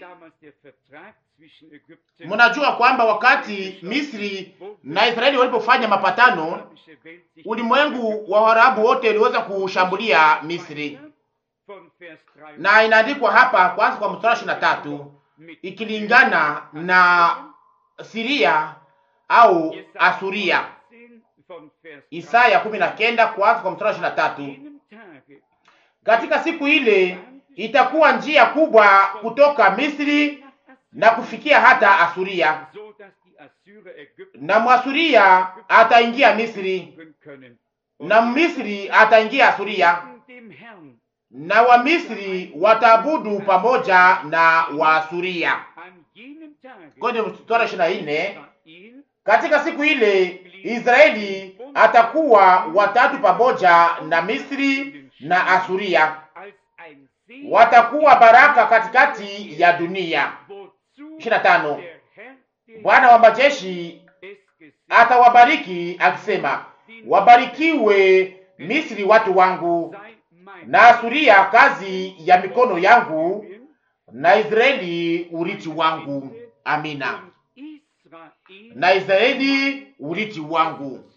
B: Mnajua kwamba wakati Misri na Israeli walipofanya mapatano, ulimwengu wa Waarabu wote uliweza kushambulia Misri, na inaandikwa hapa kwanza kwa mstari ishirini na tatu ikilingana na Siria au Asuria. Isaya kumi na kenda kwanza kwa mstari ishirini na tatu katika siku ile itakuwa njia kubwa kutoka Misri na kufikia hata Asuria, na Mwasuria ataingia Misri, na Misri ataingia Asuria, na Wamisri wataabudu pamoja na Waasuria. Kwenye mstari ishirini na nne katika siku ile Israeli atakuwa watatu pamoja na Misri na Asuria, watakuwa baraka katikati ya dunia. ishirini na tano Bwana wa majeshi atawabariki akisema, wabarikiwe Misri watu wangu, na Asuria kazi ya mikono yangu, na Israeli urithi wangu. Amina. Na Israeli urithi wangu.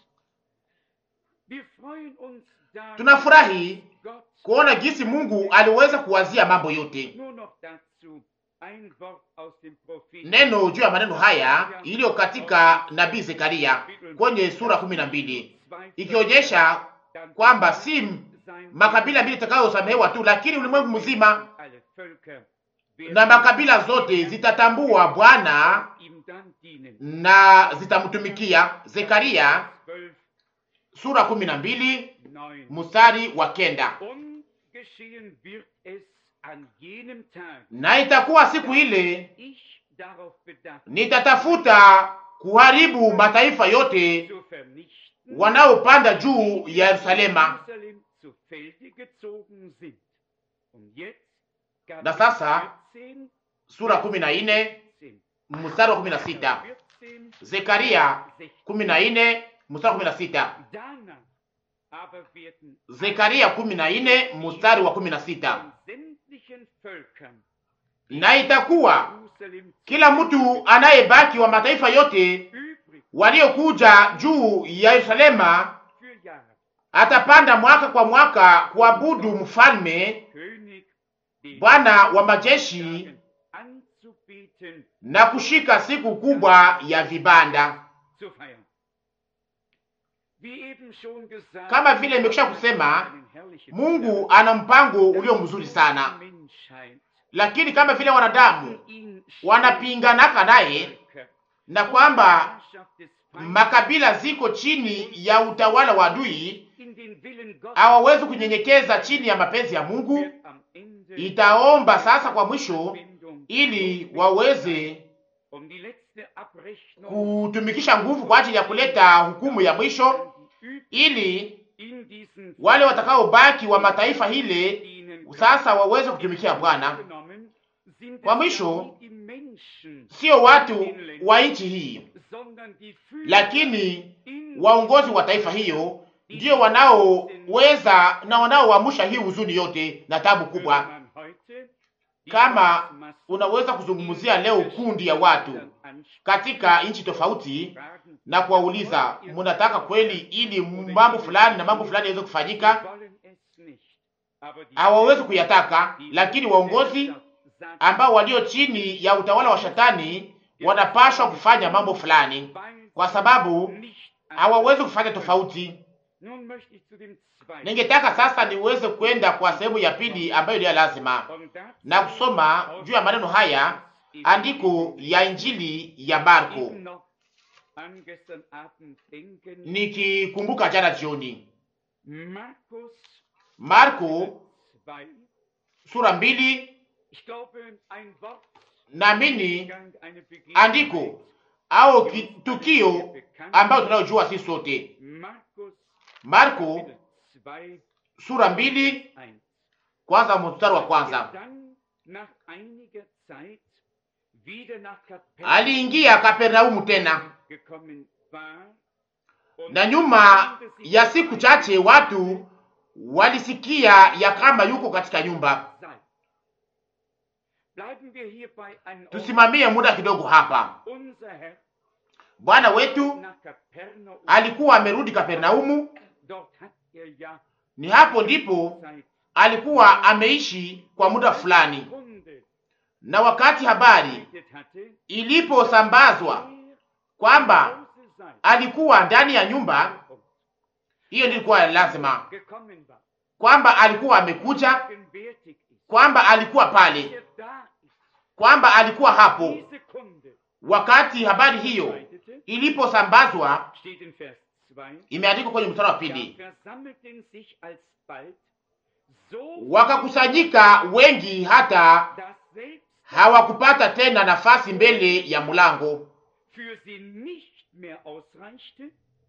B: Tunafurahi kuona jinsi Mungu aliweza kuwazia mambo yote. Neno juu ya maneno haya iliyo katika nabii Zekaria kwenye sura kumi na mbili ikionyesha kwamba si makabila mbili itakayosamehewa tu, lakini ulimwengu mzima na makabila zote zitatambua Bwana na zitamtumikia. Zekaria sura kumi na mbili mstari wa kenda. Na itakuwa siku ile nitatafuta kuharibu mataifa yote wanaopanda juu ya Yerusalema. Na sasa sura kumi na nne mstari wa kumi na sita Zekaria kumi na nne mstari wa kumi na sita Zekaria kumi na nne mstari wa kumi na sita na itakuwa kila mtu anayebaki wa mataifa yote waliokuja juu ya Yerusalema atapanda mwaka kwa mwaka kuabudu mfalme Bwana wa majeshi na kushika siku kubwa ya vibanda. Kama vile nimekwisha kusema, Mungu ana mpango ulio mzuri sana, lakini kama vile wanadamu wanapinganaka naye na kwamba makabila ziko chini ya utawala wa adui, hawawezi kunyenyekeza chini ya mapenzi ya Mungu. Itaomba sasa kwa mwisho, ili waweze kutumikisha nguvu kwa ajili ya kuleta hukumu ya mwisho, ili wale watakaobaki wa mataifa hile sasa waweze kutumikia Bwana. Kwa mwisho, sio watu wa nchi hii, lakini waongozi wa taifa hiyo ndio wanaoweza na wanaoamsha hii huzuni yote na tabu kubwa. Kama unaweza kuzungumzia leo kundi ya watu katika nchi tofauti na kuwauliza, mnataka kweli ili mambo fulani na mambo fulani yaweze kufanyika? Hawawezi kuyataka, lakini waongozi ambao walio chini ya utawala wa shetani wanapashwa kufanya mambo fulani, kwa sababu hawawezi kufanya tofauti. Ningetaka sasa niweze kwenda kwa sehemu ya pili ambayo ni lazima na kusoma juu ya maneno haya, andiko ya Injili ya Marko, nikikumbuka jana jioni, Marko sura mbili. Naamini andiko au tukio ambayo tunayojua sisi sote Marko sura mbili kwanza mstari wa kwanza.
A: Dann nach einiger Zeit wieder nach Kapernaum
B: Aliingia Kapernaumu tena,
A: gekommen war und
B: na nyuma ya siku chache watu walisikia ya kama yuko katika nyumba.
A: sei. Bleiben wir hierbei einen Ort.
B: Tusimamie muda kidogo hapa.
A: Unser Herr
B: Bwana wetu
A: nach Kapernaum,
B: alikuwa amerudi Kapernaumu,
A: dort hat er ja
B: ni hapo ndipo
A: seit
B: alikuwa ameishi kwa muda fulani,
A: Kunde
B: na wakati habari
A: verbreitet hatte,
B: iliposambazwa
A: er
B: kwamba
A: Hause sei,
B: alikuwa ndani ya nyumba, hiyo ndilikuwa lazima,
A: gekommen war,
B: kwamba alikuwa amekuja,
A: gegenwärtig ist,
B: kwamba alikuwa pale,
A: er da ist.
B: kwamba alikuwa hapo.
A: Diese Kunde
B: Wakati habari hiyo
A: verbreitete,
B: iliposambazwa,
A: steht in Vers 2,
B: imeandikwa kwenye mstari wa
A: da
B: pili,
A: versammelten sich alsbald so
B: wakakusanyika wengi hata
A: dass selbst
B: hawakupata tena nafasi mbele ya mlango,
A: für sie nicht mehr ausreichte,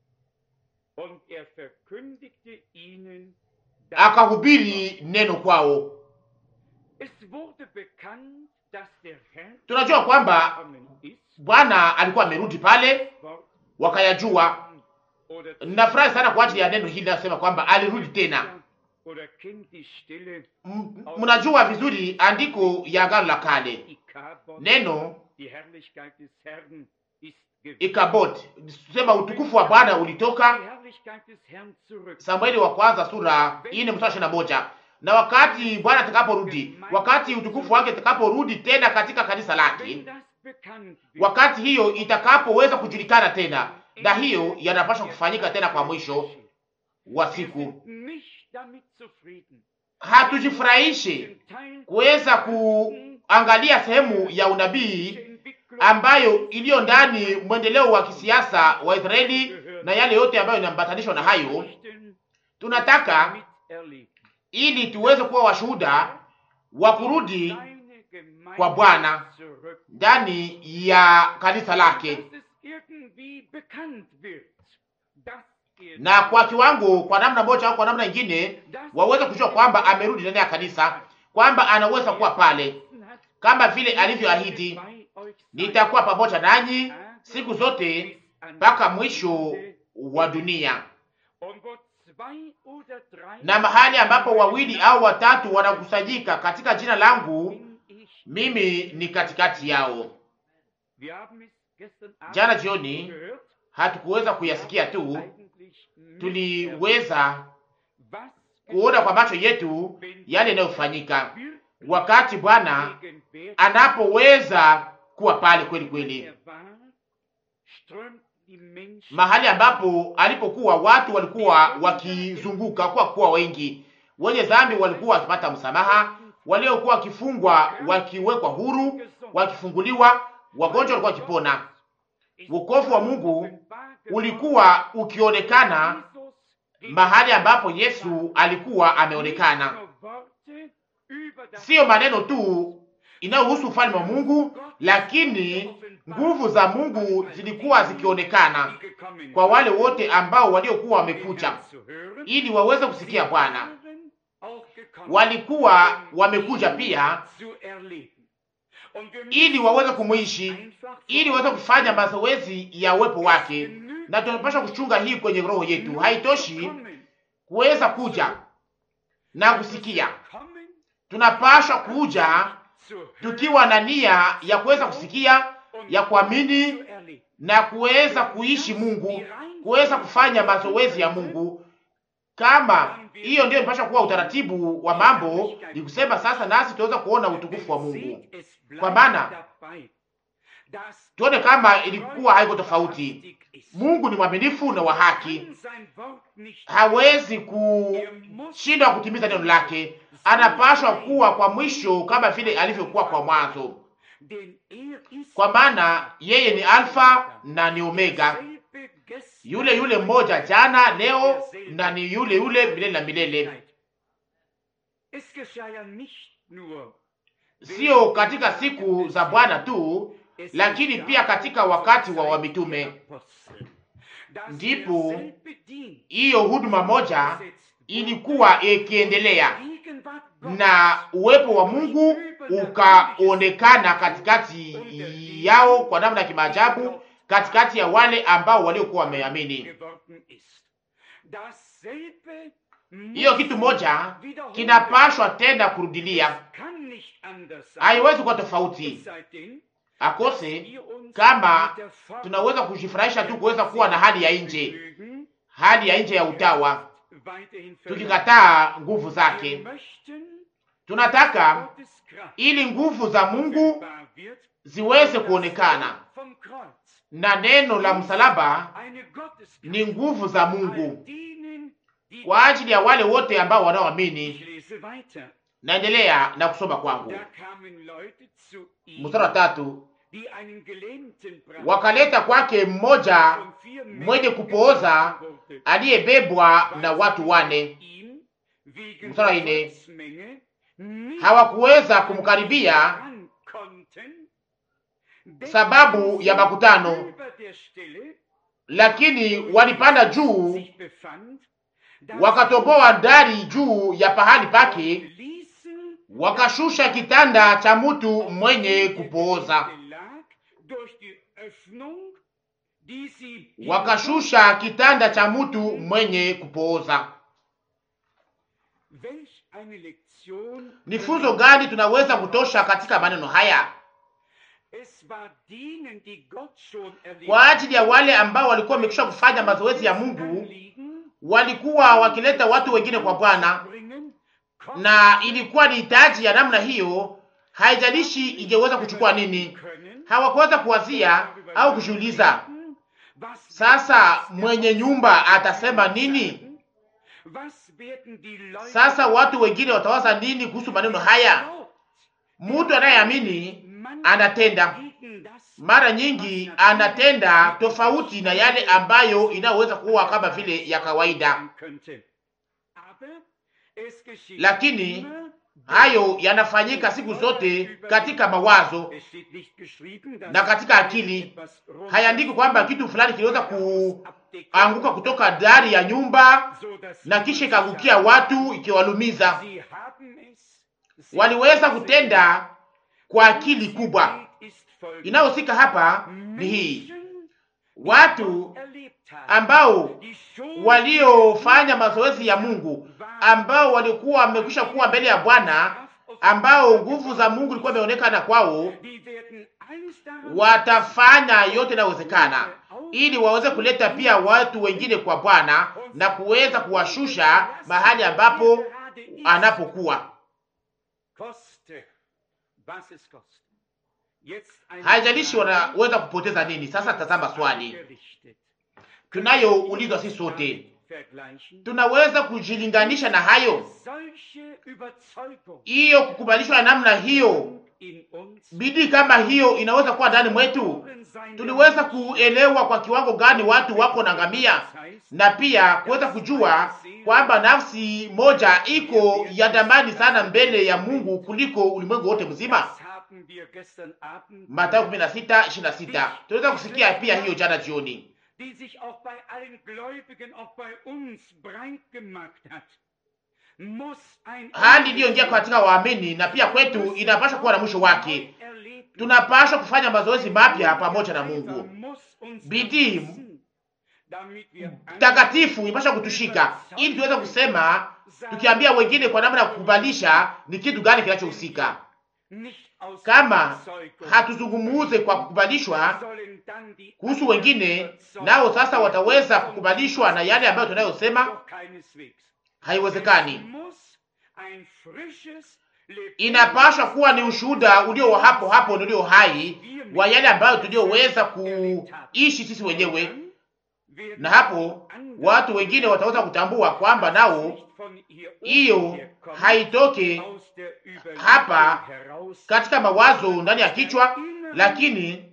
A: und er verkündigte ihnen, das
B: akahubiri neno kwao.
A: es wurde bekannt, dass der Herr
B: Tunajua kwamba
A: gekommen ist,
B: Bwana alikuwa amerudi pale,
A: Wort
B: wakayajua.
A: oder
B: Nafurahi sana kwa ajili ya neno hili linasema kwamba alirudi tena.
A: oder kennt die Stelle
B: M- Mnajua vizuri andiko ya Agano la Kale,
A: Ikabod,
B: neno
A: die Herrlichkeit des Herrn ist gewichen.
B: Ikabod, sema utukufu wa Bwana ulitoka.
A: Die Herrlichkeit des Herrn zurück.
B: Samueli wa kwanza sura ine mstari ishirini na moja. Na wakati Bwana atakaporudi, wakati utukufu wake utakaporudi tena katika kanisa
A: Wenn
B: lake,
A: das bekannt wird,
B: wakati hiyo itakapoweza kujulikana tena, na hiyo yanapaswa kufanyika tena kwa mwisho wa
A: wir
B: siku.
A: sind nicht damit zufrieden,
B: Hatujifurahishe
A: den Teil
B: kuweza kuangalia sehemu ya unabii
A: der Entwicklung
B: ambayo iliyo ndani mwendeleo wa kisiasa wa Israeli na yale yote ambayo inaambatanishwa na hayo.
A: möchten,
B: Tunataka
A: miterleben.
B: ili tuweze kuwa washuhuda wa kurudi
A: Seine Gemeinde
B: kwa Bwana
A: zurück.
B: ndani ya kanisa lake,
A: Dass es irgendwie bekannt wird, dass er
B: na kwa kiwango, kwa namna moja au kwa namna nyingine,
A: dass
B: waweze kujua kwamba amerudi ndani ya kanisa, kwamba anaweza kuwa pale
A: er hat,
B: kama vile alivyoahidi,
A: bei euch sein
B: nitakuwa pamoja nanyi
A: Tage
B: siku zote
A: bis an
B: mpaka
A: das
B: mwisho
A: Ende.
B: wa dunia.
A: Und wo zwei oder drei
B: Na mahali ambapo wawili au watatu wanakusanyika katika jina langu,
A: bin ich.
B: mimi ni katikati yao.
A: Wir haben es gestern Abend
B: Jana jioni
A: gehört.
B: hatukuweza kuyasikia tu,
A: Eigentlich nicht
B: tuliweza
A: was
B: kuona kwa macho yetu yale yanayofanyika
A: wirklich
B: wakati Bwana
A: gegenwärtig
B: anapoweza kuwa pale kweli kweli,
A: er war, strömten die Menschen
B: mahali ambapo alipokuwa watu walikuwa wakizunguka kwa kuwa wengi, wenye dhambi walikuwa wakipata msamaha, waliokuwa wakifungwa wakiwekwa huru, wakifunguliwa, wagonjwa walikuwa wakipona. Wokovu wa Mungu ulikuwa ukionekana mahali ambapo Yesu alikuwa ameonekana, siyo maneno tu inayohusu ufalme wa Mungu, lakini nguvu za Mungu zilikuwa zikionekana kwa wale wote ambao waliokuwa wamekuja ili waweze kusikia Bwana. Walikuwa wamekuja pia ili waweze kumwishi, ili waweze kufanya mazoezi ya uwepo wake, na tunapaswa kuchunga hii kwenye roho yetu. Haitoshi kuweza kuja na kusikia, tunapaswa kuja tukiwa na nia ya kuweza kusikia, ya kuamini na kuweza kuishi Mungu, kuweza kufanya mazoezi ya Mungu. Kama hiyo ndiyo inapaswa kuwa utaratibu wa mambo, ni kusema sasa nasi tunaweza kuona utukufu wa Mungu, kwa maana tuone kama ilikuwa haiko tofauti. Mungu ni mwaminifu na wa haki, hawezi kushindwa kutimiza neno lake. Anapaswa kuwa kwa mwisho kama vile alivyokuwa kwa mwanzo, kwa maana yeye ni Alfa na ni Omega, yule yule mmoja jana, leo na ni yule yule milele na milele. Sio katika siku za Bwana tu, lakini pia katika wakati wa wamitume ndipo hiyo huduma moja ilikuwa ikiendelea na uwepo wa Mungu ukaonekana katikati yao kwa namna ya kimaajabu, katikati ya wale ambao waliokuwa wameamini. Hiyo kitu moja kinapashwa tena kurudilia, haiwezi kuwa tofauti akose kama tunaweza kujifurahisha tu kuweza kuwa na hali ya nje, hali ya nje ya utawa, tukikataa nguvu zake. Tunataka ili nguvu za Mungu ziweze kuonekana, na neno la msalaba ni nguvu za Mungu kwa ajili ya wale wote ambao wanaoamini. Naendelea na kusoma kwangu, mstari wa tatu. Wakaleta kwake mmoja mwenye kupooza aliyebebwa na watu wane. Mstari wa nne. Hawakuweza kumkaribia sababu ya makutano, lakini walipanda juu wakatoboa dari juu ya pahali pake, wakashusha kitanda cha mtu mwenye kupooza, wakashusha kitanda cha mtu mwenye kupooza. Ni funzo gani tunaweza kutosha katika maneno haya kwa ajili ya wale ambao walikuwa wamekwisha kufanya mazoezi ya Mungu? Walikuwa wakileta watu wengine kwa Bwana, na ilikuwa ni hitaji ya namna hiyo. Haijalishi ingeweza kuchukua nini, hawakuweza kuwazia au kujiuliza, sasa mwenye nyumba atasema nini? Sasa watu wengine watawaza nini kuhusu maneno haya? Mtu anayeamini anatenda, mara nyingi anatenda tofauti na yale ambayo inayoweza kuwa kama vile ya kawaida, lakini hayo yanafanyika siku zote katika mawazo na katika akili. Hayaandiki kwamba kitu fulani kiliweza kuanguka kutoka dari ya nyumba na kisha ikaangukia watu ikiwalumiza. Waliweza kutenda kwa akili kubwa. Inayohusika hapa ni hii, watu ambao waliofanya mazoezi ya Mungu, ambao walikuwa wamekwisha kuwa mbele ya Bwana, ambao nguvu za Mungu ilikuwa imeonekana kwao, watafanya yote inayowezekana ili waweze kuleta pia watu wengine kwa Bwana na kuweza kuwashusha mahali ambapo anapokuwa. Haijalishi wanaweza kupoteza nini. Sasa tazama swali tunayoulizwa sisi sote, tunaweza kujilinganisha na hayo? Hiyo kukubalishwa na namna hiyo, bidii kama hiyo inaweza kuwa ndani mwetu? Tuliweza kuelewa kwa kiwango gani watu wako na ngamia, na pia kuweza kujua kwamba nafsi moja iko ya damani sana mbele ya Mungu kuliko ulimwengu wote mzima. Mathayo 16:26. Tunaweza kusikia pia hiyo jana jioni, hali iliyoingia katika waamini na pia kwetu inapaswa kuwa na mwisho wake. Tunapaswa kufanya mazoezi mapya pamoja na Mungu. Bidii takatifu inapaswa kutushika ili tuweze kusema, tukiambia wengine kwa namna ya kukubalisha ni kitu gani kinachohusika. Kama hatuzungumuze kwa kukubalishwa kuhusu wengine, nao sasa wataweza kukubalishwa na yale ambayo tunayosema, haiwezekani. Inapaswa kuwa ni ushuhuda ulio wa hapo hapo na ulio hai wa yale ambayo tulioweza kuishi sisi wenyewe, na hapo watu wengine wataweza kutambua kwamba nao hiyo haitoke hapa katika mawazo ndani ya kichwa, lakini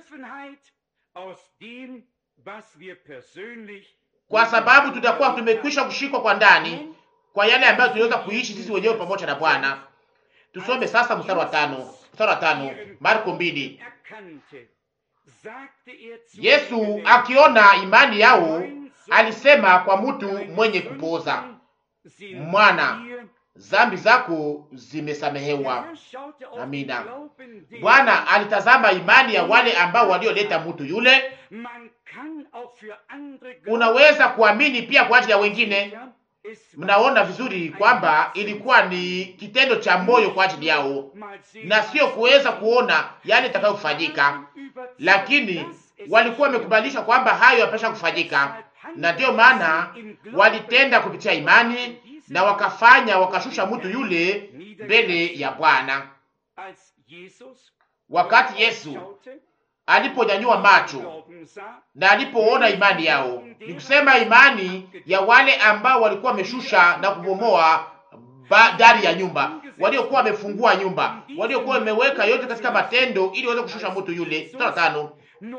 B: kwa sababu tutakuwa tumekwisha kushikwa kwa ndani kwa yale ambayo tuliweza kuishi sisi wenyewe pamoja na Bwana. Tusome sasa mstari wa tano, mstari wa tano, Marko mbili. Yesu akiona imani yao alisema kwa mtu mwenye kupooza, mwana, zambi zako zimesamehewa. Amina. Bwana alitazama imani ya wale ambao walioleta mtu yule. Unaweza kuamini pia kwa ajili ya wengine. Mnaona vizuri kwamba ilikuwa ni kitendo cha moyo kwa ajili yao na sio kuweza kuona yale itakayofanyika, lakini walikuwa wamekubalisha kwamba hayo yapasha kufanyika, na ndiyo maana walitenda kupitia imani na wakafanya wakashusha mtu yule mbele ya Bwana. Wakati Yesu aliponyanyua macho na alipoona imani yao, ni kusema imani ya wale ambao walikuwa wameshusha na kubomoa dari ya nyumba, waliokuwa wamefungua nyumba, waliokuwa wameweka yote katika matendo ili waweze kushusha mtu yule. Mstari wa tano,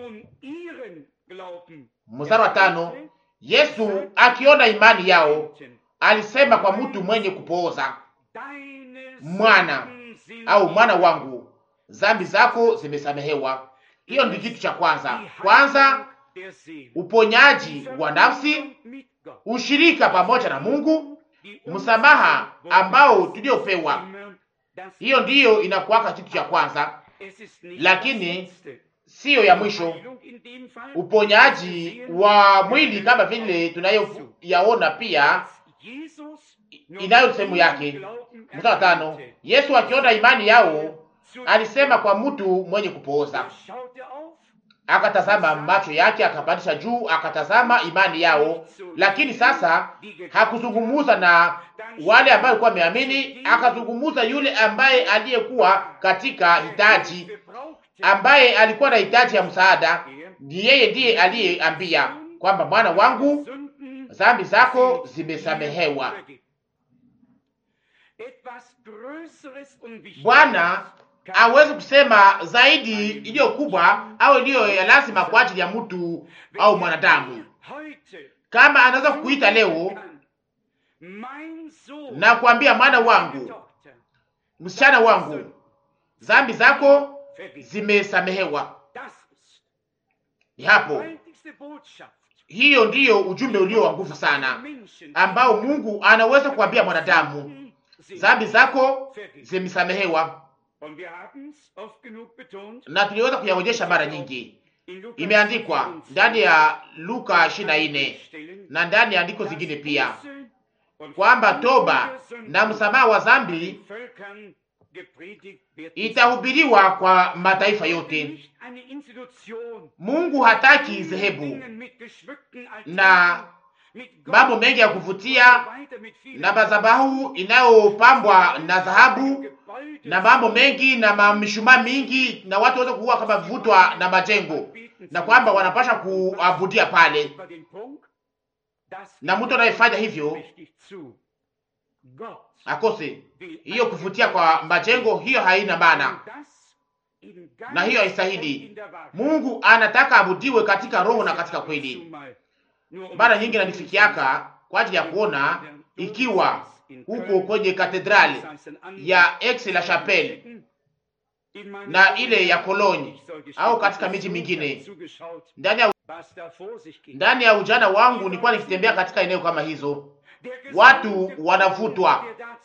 B: mstari wa tano, Yesu akiona imani yao alisema kwa mtu mwenye kupooza, mwana au mwana wangu, zambi zako zimesamehewa. Hiyo ndi kitu cha kwanza. Kwanza uponyaji wa nafsi, ushirika pamoja na Mungu, msamaha ambao tuliopewa. Hiyo ndiyo inakuwaka kitu cha kwanza, lakini siyo ya mwisho. Uponyaji wa mwili kama vile tunayoyaona pia inayo sehemu yake. Mstari wa tano, Yesu akiona imani yao alisema kwa mtu mwenye kupooza, akatazama macho yake, akapandisha juu, akatazama imani yao. Lakini sasa hakuzungumuza na wale ambao walikuwa wameamini, akazungumuza yule ambaye aliyekuwa katika hitaji, ambaye alikuwa na hitaji ya msaada. Ni yeye ndiye aliyeambia kwamba mwana wangu, dhambi zako zimesamehewa. Bwana awezi kusema zaidi iliyo kubwa au iliyo ya lazima kwa ajili ya mtu au mwanadamu. Kama anaweza kukuita leo na kuambia mwana wangu, msichana wangu, dhambi zako zimesamehewa, ni hapo. Hiyo ndiyo ujumbe ulio wa nguvu sana ambao Mungu anaweza kuambia mwanadamu, dhambi zako zimesamehewa na tuliweza kuyaonyesha mara nyingi. Imeandikwa ndani ya Luka 24 na ndani ya andiko zingine pia kwamba toba na msamaha wa dhambi itahubiriwa kwa mataifa yote. Mungu hataki dhehebu na mambo mengi ya kuvutia na madhabahu inayopambwa na dhahabu na mambo mengi na mamishumaa mingi na watu waweze kuua kama vivutwa na majengo, na kwamba wanapasha kuabudia pale, na mtu anayefanya hivyo akose hiyo kuvutia kwa majengo, hiyo haina maana na hiyo haistahili. Mungu anataka abudiwe katika roho na katika kweli. Mara nyingi nanifikiaka kwa ajili ya kuona ikiwa huko kwenye katedrali ya Aix la Chapelle na ile ya Cologne au katika miji mingine. Ndani ya, ndani ya ujana wangu nilikuwa nikitembea katika eneo kama hizo, watu wanavutwa,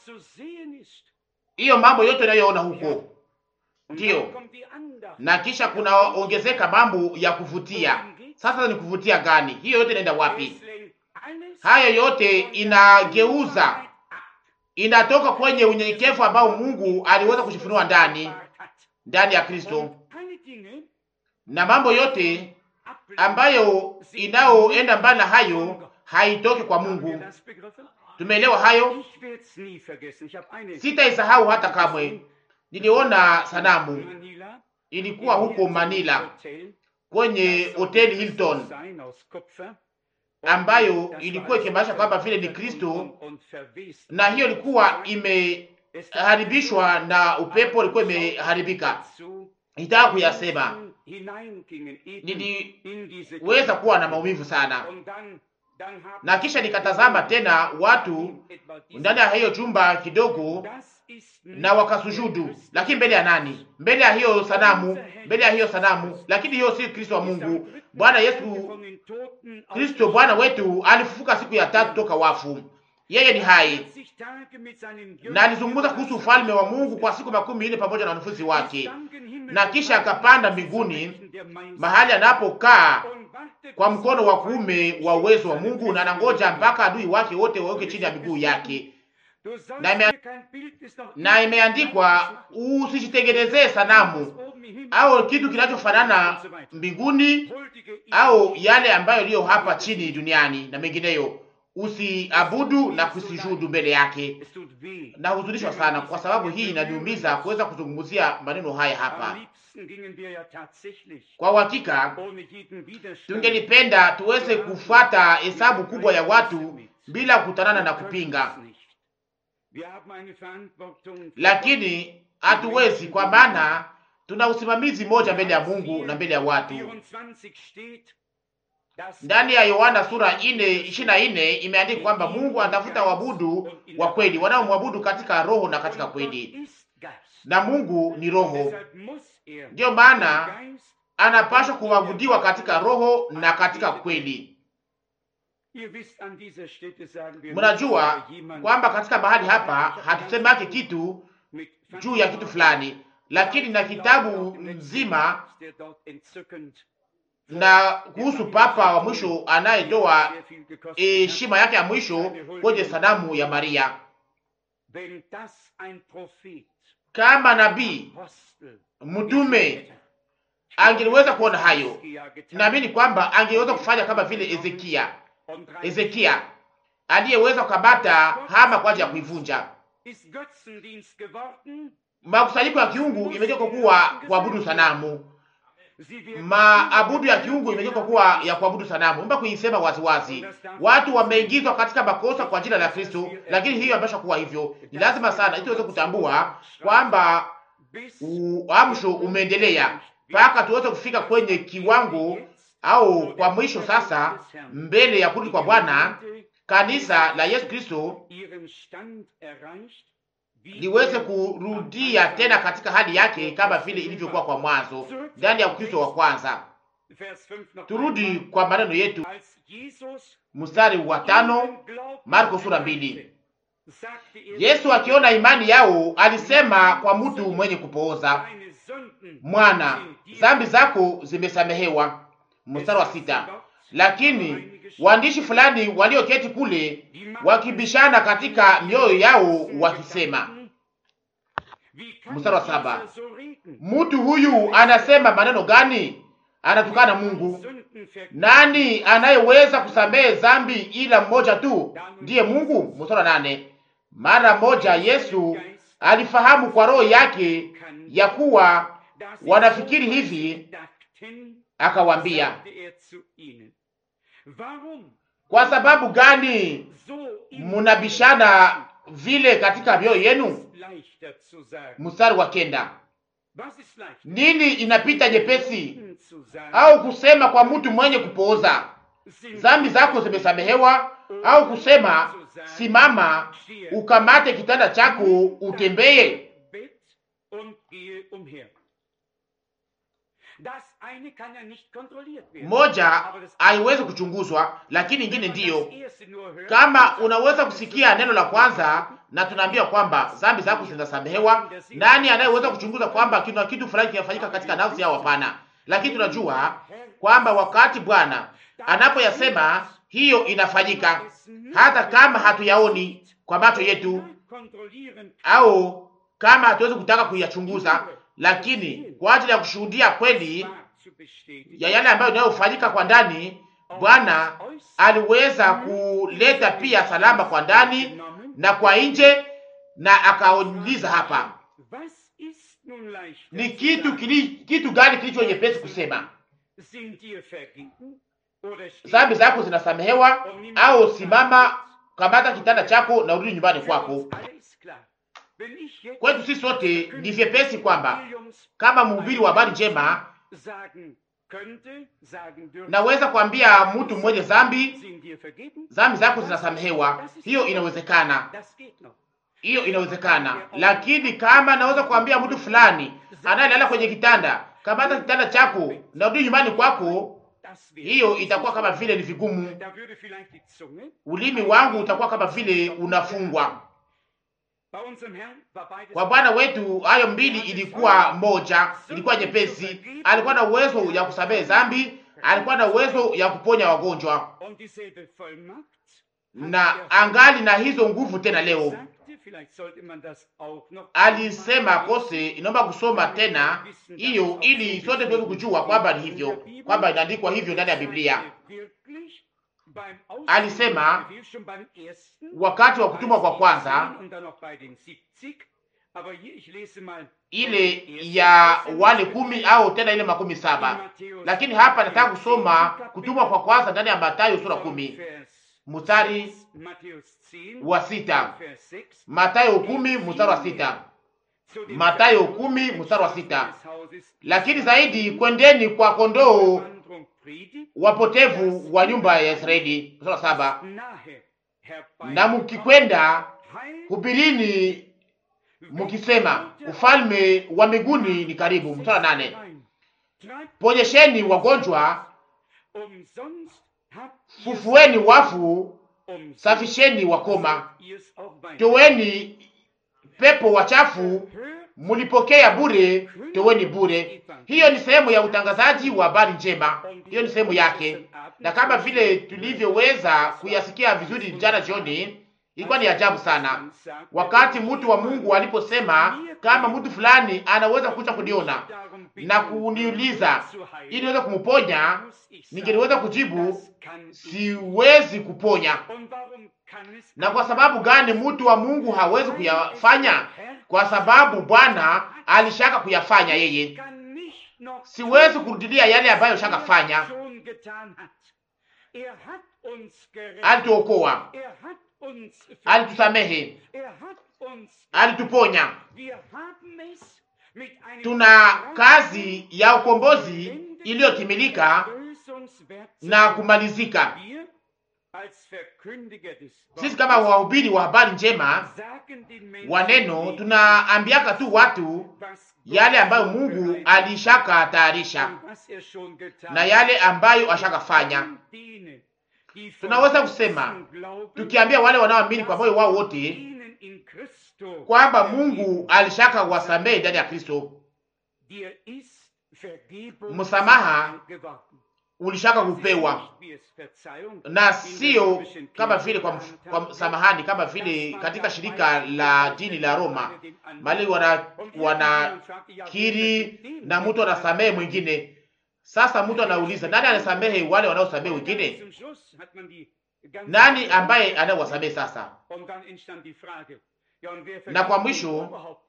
B: hiyo mambo yote unayoona huko ndiyo, na kisha kunaongezeka mambo ya kuvutia. Sasa ni kuvutia gani? Hiyo yote inaenda wapi? Hayo yote inageuza inatoka kwenye unyenyekevu ambao Mungu aliweza kujifunua ndani ndani ya Kristo, na mambo yote ambayo inayoenda mbali na hayo haitoki kwa Mungu. Tumeelewa hayo, sitaisahau hata kamwe. Niliona sanamu ilikuwa huko Manila kwenye hoteli Hilton ambayo ilikuwa ikimaanisha kwamba vile ni Kristo, na hiyo ilikuwa imeharibishwa na upepo, ilikuwa imeharibika. Nitaka kuyasema, niliweza kuwa na maumivu sana, na kisha nikatazama tena watu ndani ya hiyo chumba kidogo, na wakasujudu, lakini mbele ya nani? Mbele ya hiyo sanamu, mbele ya hiyo sanamu. Lakini hiyo si Kristo wa Mungu. Bwana Yesu Kristo Bwana wetu alifufuka siku ya tatu toka wafu. yeye ni hai na alizungumza kuhusu ufalme wa Mungu kwa siku makumi nne pamoja na wanafunzi wake, na kisha akapanda mbinguni mahali anapokaa kwa mkono wa kuume wa uwezo wa Mungu, na anangoja mpaka adui wake wote waweke chini ya miguu yake. Na, ime, na imeandikwa, usijitengenezee sanamu au kitu kinachofanana mbinguni au yale ambayo iliyo hapa chini duniani na mengineyo, usiabudu na kusijudu mbele yake. Na huzunishwa sana kwa sababu hii inaniumiza kuweza kuzungumzia maneno haya hapa. Kwa uhakika tungelipenda tuweze kufuata hesabu kubwa ya watu bila kukutanana na kupinga, lakini hatuwezi, kwa maana tuna usimamizi mmoja mbele ya Mungu na mbele ya watu. Ndani ya Yohana sura ine ishirini na nne imeandikwa kwamba Mungu anatafuta wabudu wa kweli wanaomwabudu katika roho na katika kweli, na Mungu ni roho. Ndiyo maana anapaswa kuabudiwa katika roho na katika kweli. Mnajua kwamba katika mahali hapa hatusemake kitu juu ya kitu fulani, lakini na kitabu mzima na kuhusu papa wa mwisho anayetoa heshima yake ya mwisho kwenye sanamu ya Maria. Kama nabii mtume angeliweza kuona hayo, naamini kwamba angeweza kufanya kama vile Ezekia, Ezekia aliyeweza kukamata hama kwa ajili ya kuivunja. Makusanyiko ya kiungu imegeuka kuwa kuabudu sanamu maabudu ya kiungu imegeuka kuwa ya kuabudu sanamu. Mba kuisema waziwazi, watu wameingizwa katika makosa kwa jina la Kristo, lakini hiyo ambacho kuwa hivyo ni lazima sana ili tuweze kutambua kwamba uamsho umeendelea mpaka tuweze kufika kwenye kiwango au kwa mwisho sasa, mbele ya kurudi kwa Bwana, kanisa la Yesu Kristo liweze kurudia tena katika hali yake kama vile ilivyokuwa kwa mwanzo ndani ya Ukristo wa kwanza. Turudi kwa maneno yetu, mstari wa tano, Marko sura mbili. Yesu akiona imani yao alisema kwa mtu mwenye kupooza, mwana, dhambi zako zimesamehewa. Mstari wa sita. Lakini waandishi fulani walioketi kule wakibishana katika mioyo yao wakisema, mstari wa saba, mtu huyu anasema maneno gani? Anatukana Mungu. Nani anayeweza kusamehe dhambi ila mmoja tu, ndiye Mungu. Mstari wa nane, mara moja Yesu alifahamu kwa roho yake ya kuwa wanafikiri hivi, akawaambia kwa sababu gani munabishana vile katika mioyo yenu? Mstari wa kenda, nini inapita nyepesi au kusema kwa mtu mwenye kupooza dhambi zako zimesamehewa, au kusema simama, ukamate kitanda chako utembee? Moja haiwezi kuchunguzwa, lakini ingine ndiyo. Kama unaweza kusikia neno la kwanza na tunaambia kwamba dhambi zako zinasamehewa, nani anayeweza kuchunguza kwamba kuna kitu fulani kinafanyika katika nafsi yao? Hapana. Lakini tunajua kwamba wakati Bwana anapoyasema hiyo inafanyika, hata kama hatuyaoni kwa macho yetu au kama hatuwezi kutaka kuyachunguza, lakini kwa ajili ya kushuhudia kweli ya yale ambayo inayofanyika kwa ndani, Bwana aliweza kuleta pia salama kwa ndani na kwa nje, na akauliza hapa, ni kitu kili, kitu gani kilicho nyepesi kusema dhambi zako zinasamehewa, au simama, kamata kitanda chako na urudi nyumbani kwako? Kwetu sisi sote ni vyepesi kwamba kama mhubiri wa habari njema naweza kuambia mtu mmoja dhambi dhambi zako zinasamehewa. Hiyo inawezekana, hiyo inawezekana. Lakini kama naweza kuambia mtu fulani anayelala kwenye kitanda, kamata kitanda chako na rudi nyumbani kwako, hiyo itakuwa kama vile ni vigumu. Ulimi wangu utakuwa kama vile unafungwa. Kwa Bwana wetu hayo mbili ilikuwa moja, ilikuwa nyepesi. Alikuwa na uwezo ya kusamehe dhambi, alikuwa na uwezo ya kuponya wagonjwa, na angali na hizo nguvu tena leo. Alisema kose, inaomba kusoma tena hiyo ili sote tuweze kujua kwamba ni hivyo, kwamba inaandikwa hivyo ndani ya Biblia. Alisema wakati wa kutumwa kwa kwanza ile ya wale kumi au tena ile makumi saba, lakini hapa nataka kusoma kutumwa kwa kwanza ndani ya Mathayo sura kumi mstari wa sita. Mathayo kumi mstari wa sita. Mathayo kumi mstari wa sita. Lakini zaidi kwendeni kwa kondoo wapotevu wa nyumba ya Israeli. Mstari wa saba. Na mukikwenda hubirini mukisema ufalme wa mbinguni ni karibu. Mstari wa nane. Ponyesheni wagonjwa, fufueni wafu, safisheni wakoma, toweni pepo wachafu, mulipokea bure, toweni bure. Hiyo ni sehemu ya utangazaji wa habari njema, hiyo ni sehemu yake, na kama vile tulivyoweza kuyasikia vizuri jana jioni, ilikuwa ni ajabu sana wakati mtu wa Mungu aliposema kama mtu fulani anaweza kuja kuniona na kuniuliza ili niweze kumponya, ningeliweza kujibu siwezi kuponya. Na kwa sababu gani mtu wa Mungu hawezi kuyafanya? Kwa sababu Bwana alishaka kuyafanya yeye. Siwezi kurudilia yale ambayo shakafanya. Alituokoa, alitusamehe, alituponya. Tuna kazi ya ukombozi iliyotimilika na kumalizika. Sisi kama wahubiri wa habari njema wa neno tunaambiaka tu watu yale ambayo Mungu alishaka tayarisha na yale ambayo ashakafanya. Tunaweza kusema tukiambia wale wanaoamini kwa moyo wao wote kwamba Mungu alishaka wasamehe ndani ya Kristo. Msamaha ulishaka kupewa na sio kama vile kwa, kwa samahani, kama vile katika shirika la dini la Roma mali wana wanakiri na mtu anasamehe mwingine. Sasa mtu anauliza nani anasamehe wale wanaosamehe wengine? Nani ambaye anayewasamehe sasa? Na kwa mwisho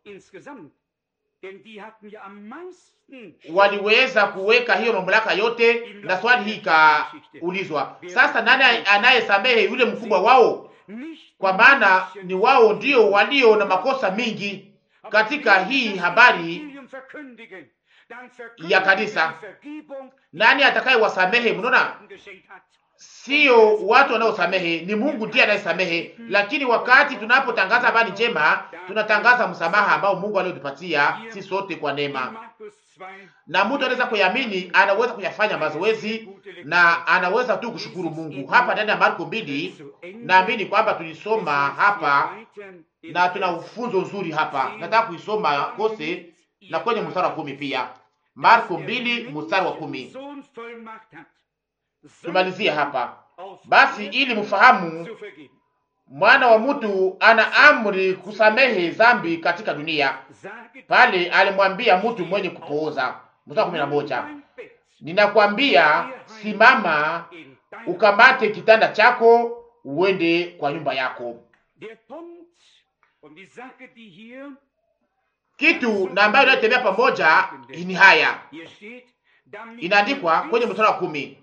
B: waliweza kuweka hiyo mamlaka yote, na swali hii ikaulizwa sasa, nani anayesamehe yule mkubwa wao? Kwa maana ni wao ndio walio na makosa mingi katika hii habari ya kanisa. Nani atakayewasamehe? Mnaona, sio watu wanaosamehe, ni Mungu ndiye anayesamehe. Lakini wakati tunapotangaza habari njema, tunatangaza msamaha ambao Mungu aliyotupatia si sote kwa neema, na mtu anaweza kuamini, anaweza kuyafanya mazoezi na anaweza tu kushukuru Mungu. Hapa ndani ya Marko mbili, naamini kwamba tulisoma hapa na tuna ufunzo nzuri hapa. Nataka kuisoma kose na kwenye mstari wa kumi pia, Marko mbili mstari wa kumi. Tumalizie hapa basi, ili mfahamu mwana wa mtu ana amri kusamehe zambi katika dunia. Pale alimwambia mtu mwenye kupooza, mstari kumi na moja, ninakwambia simama, ukamate kitanda chako, uende kwa nyumba yako. Kitu na ambayo inayotembea pamoja ni haya inaandikwa kwenye mstari wa kumi,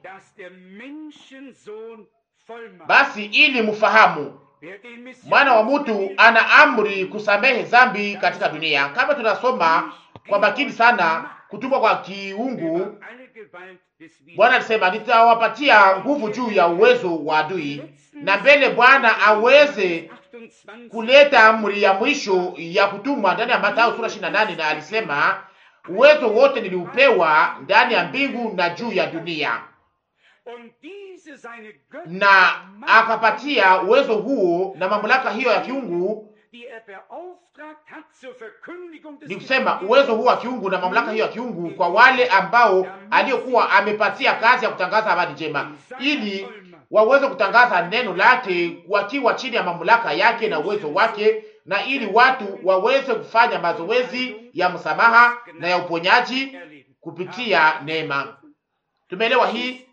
B: basi ili mfahamu mwana wa mtu ana amri kusamehe zambi katika dunia. Kama tunasoma kwa makini sana kutumwa kwa kiungu, Bwana alisema nitawapatia nguvu juu ya uwezo wa adui, na mbele Bwana aweze kuleta amri ya mwisho ya kutumwa ndani ya Mathayo sura 28, na alisema uwezo wote niliupewa ndani ya mbingu na juu ya dunia. na akapatia uwezo huo na mamlaka hiyo ya kiungu ni kusema uwezo huu wa kiungu na mamlaka hiyo ya kiungu kwa wale ambao aliyokuwa amepatia kazi ya kutangaza habari njema, ili waweze kutangaza neno lake wakiwa chini ya mamlaka yake na uwezo wake, na ili watu waweze kufanya mazoezi ya msamaha na ya uponyaji kupitia neema. Tumeelewa hii?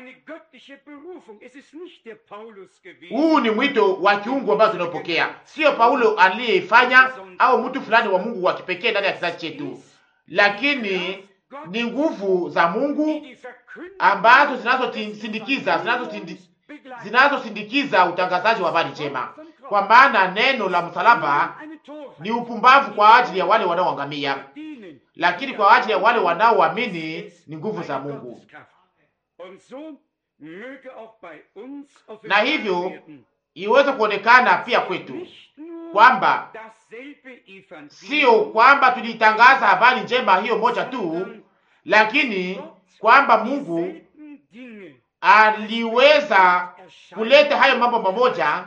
B: Huu ni mwito wa kiungu ambao tunaopokea, sio Paulo aliyeifanya au mtu fulani wa Mungu wa kipekee ndani ya kizazi chetu, lakini ni nguvu za Mungu ambazo zinazosindikiza zinazosindikiza utangazaji wa habari njema, kwa maana neno la msalaba ni upumbavu kwa ajili ya wale wanaoangamia, lakini kwa ajili ya wale wanaoamini ni nguvu za Mungu na hivyo iweze kuonekana pia kwetu kwamba sio kwamba tulitangaza habari njema hiyo moja tu, lakini kwamba Mungu aliweza kuleta hayo mambo mamoja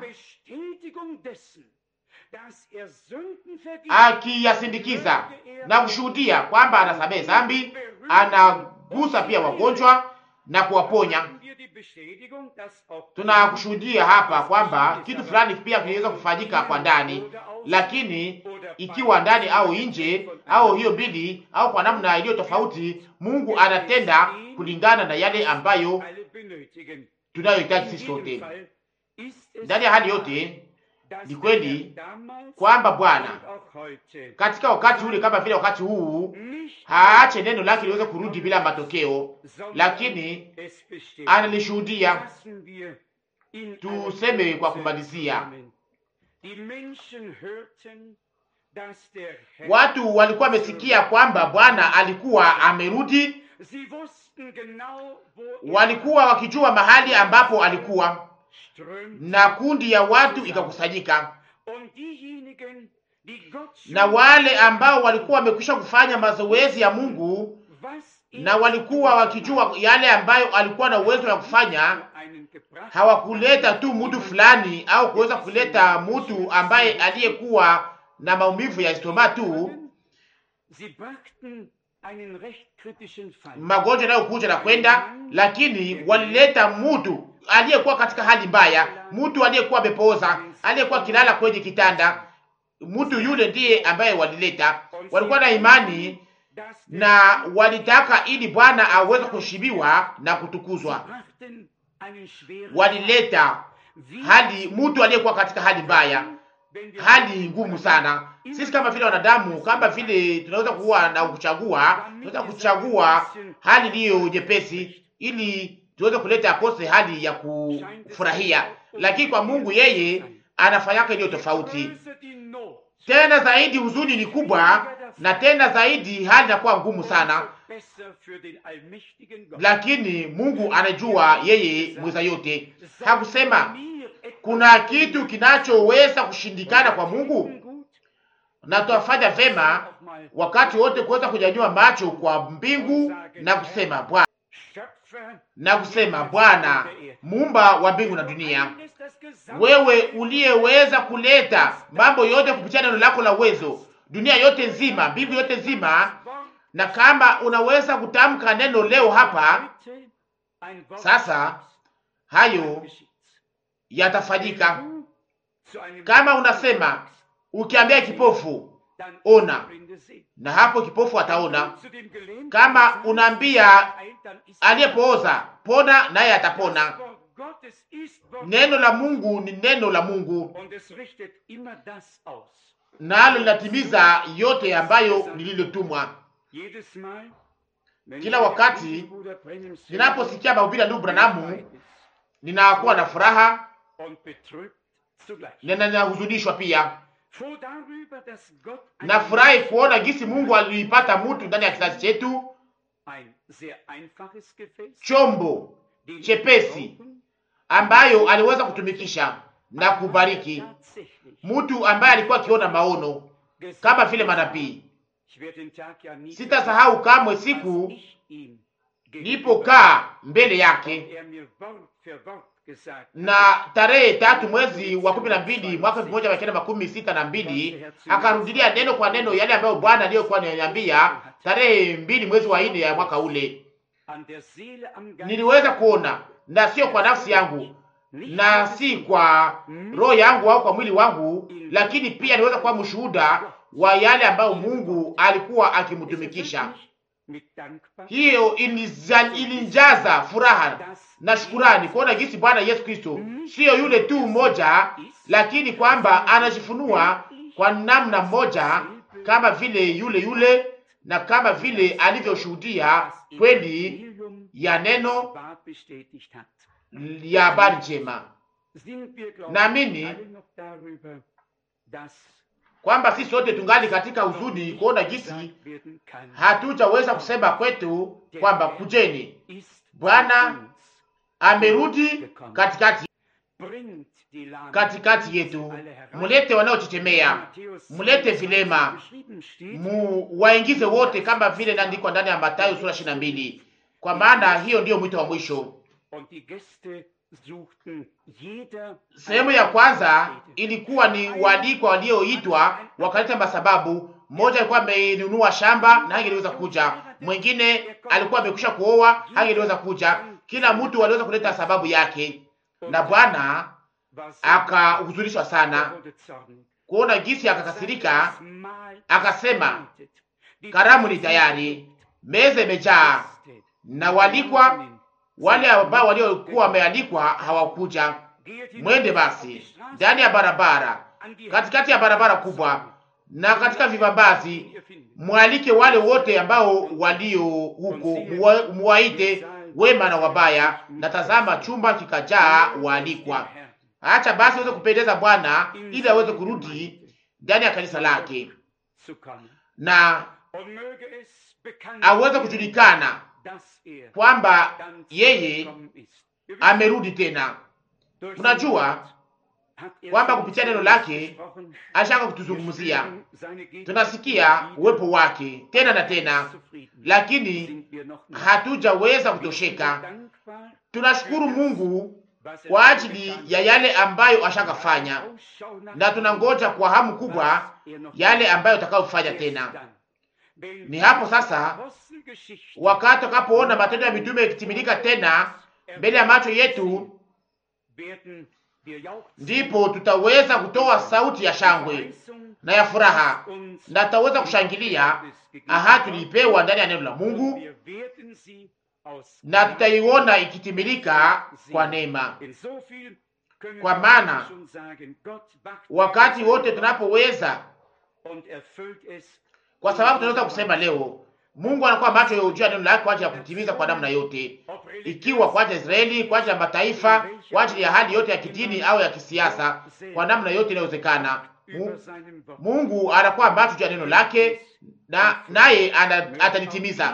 B: akiyasindikiza na kushuhudia kwamba anasamehe dhambi, anagusa pia wagonjwa na kuwaponya. Tunakushuhudia hapa kwamba kitu fulani pia kinaweza kufanyika kwa ndani, lakini ikiwa ndani au nje au hiyo mbili au kwa namna iliyo tofauti, Mungu anatenda kulingana na yale ambayo tunayohitaji sisi sote. Ndani ya hali yote, ni kweli kwamba Bwana katika wakati ule kama vile wakati huu haache neno lake liweze kurudi bila matokeo, lakini analishuhudia. Tuseme kwa kumalizia, watu walikuwa wamesikia kwamba Bwana alikuwa amerudi, walikuwa wakijua mahali ambapo alikuwa, na kundi ya watu ikakusanyika na wale ambao walikuwa wamekwisha kufanya mazoezi ya Mungu na walikuwa wakijua yale ambayo alikuwa na uwezo wa kufanya, hawakuleta tu mtu fulani au kuweza kuleta mtu ambaye aliyekuwa na maumivu ya stoma tu, magonjwa yanayokuja na kwenda, lakini walileta mtu aliyekuwa katika hali mbaya, mtu aliyekuwa amepooza, aliyekuwa kilala kwenye kitanda mtu yule ndiye ambaye walileta. Walikuwa na imani na walitaka ili Bwana aweze kushibiwa na kutukuzwa. Walileta hali mtu aliyekuwa katika hali mbaya, hali ngumu sana. Sisi kama vile wanadamu, kama vile tunaweza kuwa na kuchagua, tunaweza kuchagua hali iliyo nyepesi ili tuweze kuleta akose hali ya kufurahia, lakini kwa Mungu yeye anafanyaka iliyo tofauti tena zaidi huzuni ni kubwa, na tena zaidi hali inakuwa ngumu sana, lakini Mungu anajua, yeye mweza yote. Hakusema kuna kitu kinachoweza kushindikana kwa Mungu, na tutafanya vema wakati wote kuweza kunyanyua macho kwa mbingu na kusema Bwana, na kusema Bwana muumba wa mbingu na dunia wewe uliyeweza kuleta mambo yote kupitia neno lako la uwezo, dunia yote nzima, mbingu yote nzima, na kama unaweza kutamka neno leo hapa sasa, hayo yatafanyika. Kama unasema ukiambia kipofu ona, na hapo kipofu ataona. Kama unaambia aliyepooza pona, naye atapona. Neno la Mungu ni neno la Mungu, nalo linatimiza yote ambayo nililotumwa. Kila wakati ninaposikia mahubiri ya ndugu Branamu, ninakuwa na furaha na ninahuzunishwa pia. Nafurahi kuona jinsi Mungu aliipata mtu ndani ya kizazi chetu, chombo chepesi ambayo aliweza kutumikisha na kubariki mtu ambaye alikuwa akiona maono kama vile manabii. Sitasahau kamwe siku nilipokaa mbele yake
A: er mir Wort für Wort gesagt
B: na tarehe tatu mwezi wa kumi na mbili mwaka elfu moja mia kenda makumi sita na mbili akarudilia neno kwa neno yale ambayo Bwana aliyokuwa ananiambia tarehe mbili mwezi wa nne ya mwaka ule.
A: an der Seele am Geist
B: Niliweza kuona na sio kwa nafsi yangu
A: nicht
B: na si kwa roho yangu au kwa mwili wangu, lakini pia niweza kuwa mshuhuda wa yale ambayo Mungu alikuwa akimtumikisha.
A: mit dankbar
B: Hiyo iniza- ilinjaza furaha na shukurani kuona jinsi Bwana Yesu Kristo siyo yule tu mmoja, lakini kwamba anajifunua kwa namna moja kama vile yule yule na kama vile alivyoshuhudia kweli
A: Evangelium
B: ya neno
A: wahr bestätigt hat.
B: ya habari njema.
A: Sind wir, glaube
B: Naamini
A: ich, alle noch darüber, dass
B: kwamba sisi sote tungali katika huzuni kuona jinsi
A: gesagt werden kann,
B: hatujaweza kusema kwetu kwamba kujeni,
A: ist
B: Bwana
A: zu uns,
B: amerudi katikati
A: bringt die Lahmen
B: katikati yetu,
A: alle herein.
B: mulete wanaochechemea,
A: Matthäus
B: mulete
A: 27
B: vilema,
A: geschrieben steht,
B: mu waingize wote, kama vile inaandikwa ndani ya Mathayo sura 22, kwa maana hiyo ndiyo mwito wa mwisho.
A: und die Gäste suchten jeder
B: Sehemu ya kwanza ilikuwa ni waalikwa walioitwa wakaleta masababu. Mmoja alikuwa amenunua shamba na hangeliweza kuja, mwingine alikuwa amekwisha kuoa hangeliweza kuja. Kila mtu aliweza kuleta sababu yake, na Bwana
A: was
B: akahuzunishwa sana
A: wurde zornig.
B: kuona jinsi akakasirika,
A: Das Mahl
B: akasema,
A: bereitet. Die
B: karamu ni
A: Gäste
B: tayari, meza imejaa,
A: Gäste.
B: na walikwa wale ambao waliokuwa wamealikwa hawakuja.
A: Geht hinaus
B: Mwende
A: auf
B: basi
A: die Straße,
B: ndani ya barabara,
A: an die
B: katikati ya barabara kubwa na katika vibambazi,
A: ihr findet.
B: mwalike wale wote ambao walio huko, muwa- muwaite wema na wabaya, na tazama chumba kikajaa waalikwa. Acha basi aweze kupendeza Bwana ili aweze kurudi ndani ya kanisa lake
A: zu kommen.
B: na
A: Und möge es bekannt
B: aweze
A: werden,
B: kujulikana
A: dass er
B: kwamba
A: ganz
B: yeye
A: gekommen ist. Wir wissen,
B: amerudi tena.
A: durch
B: Unajua
A: sein Wort hat er
B: kwamba
A: zu
B: kupitia
A: uns
B: neno lake
A: gesprochen.
B: ashaka
A: Wir
B: kutuzungumzia,
A: spüren seine Gegenwart
B: tunasikia
A: wieder.
B: uwepo wake tena na tena,
A: Zufrieden
B: lakini
A: sind wir noch nicht.
B: hatujaweza
A: Wir
B: kutosheka.
A: sind dankbar,
B: Tunashukuru Mungu
A: was er
B: kwa
A: schon
B: ajili
A: getan
B: ya
A: hat.
B: yale ambayo ashakafanya,
A: Ausschau nach
B: na tunangoja kwa hamu kubwa
A: was er noch
B: yale
A: tut.
B: ambayo atakayofanya
A: Erst
B: tena.
A: dann, wenn
B: Ni hapo
A: wir
B: sasa,
A: Apostelgeschichte
B: Wakati tutakapoona matendo ya mitume yakitimilika tena mbele ya macho yetu,
A: werden wir jauchzen.
B: ndipo tutaweza kutoa sauti ya shangwe
A: Verheißung,
B: na ya furaha,
A: uns
B: na tutaweza kushangilia ahadi tuliipewa ndani ya neno la Mungu,
A: Wir werden sie aus
B: na tutaiona ikitimilika kwa neema.
A: In so viel können
B: Kwa
A: wir
B: maana,
A: schon sagen, Gott wacht
B: Wakati
A: über
B: wote
A: sein
B: tunapoweza,
A: und erfüllt es
B: kwa sababu tunaweza kusema leo, Mungu anakuwa macho juu ya neno lake kwa ajili ya kutimiza kwa namna yote,
A: ob religiös,
B: ikiwa kwa ajili ya Israeli, kwa ajili ya mataifa, kwa ajili ya hali yote ya kidini au ya kisiasa, kwa namna yote inayowezekana.
A: über
B: Mu-
A: seinem Wort.
B: Mungu anakuwa macho juu ya neno lake na naye ana- atalitimiza.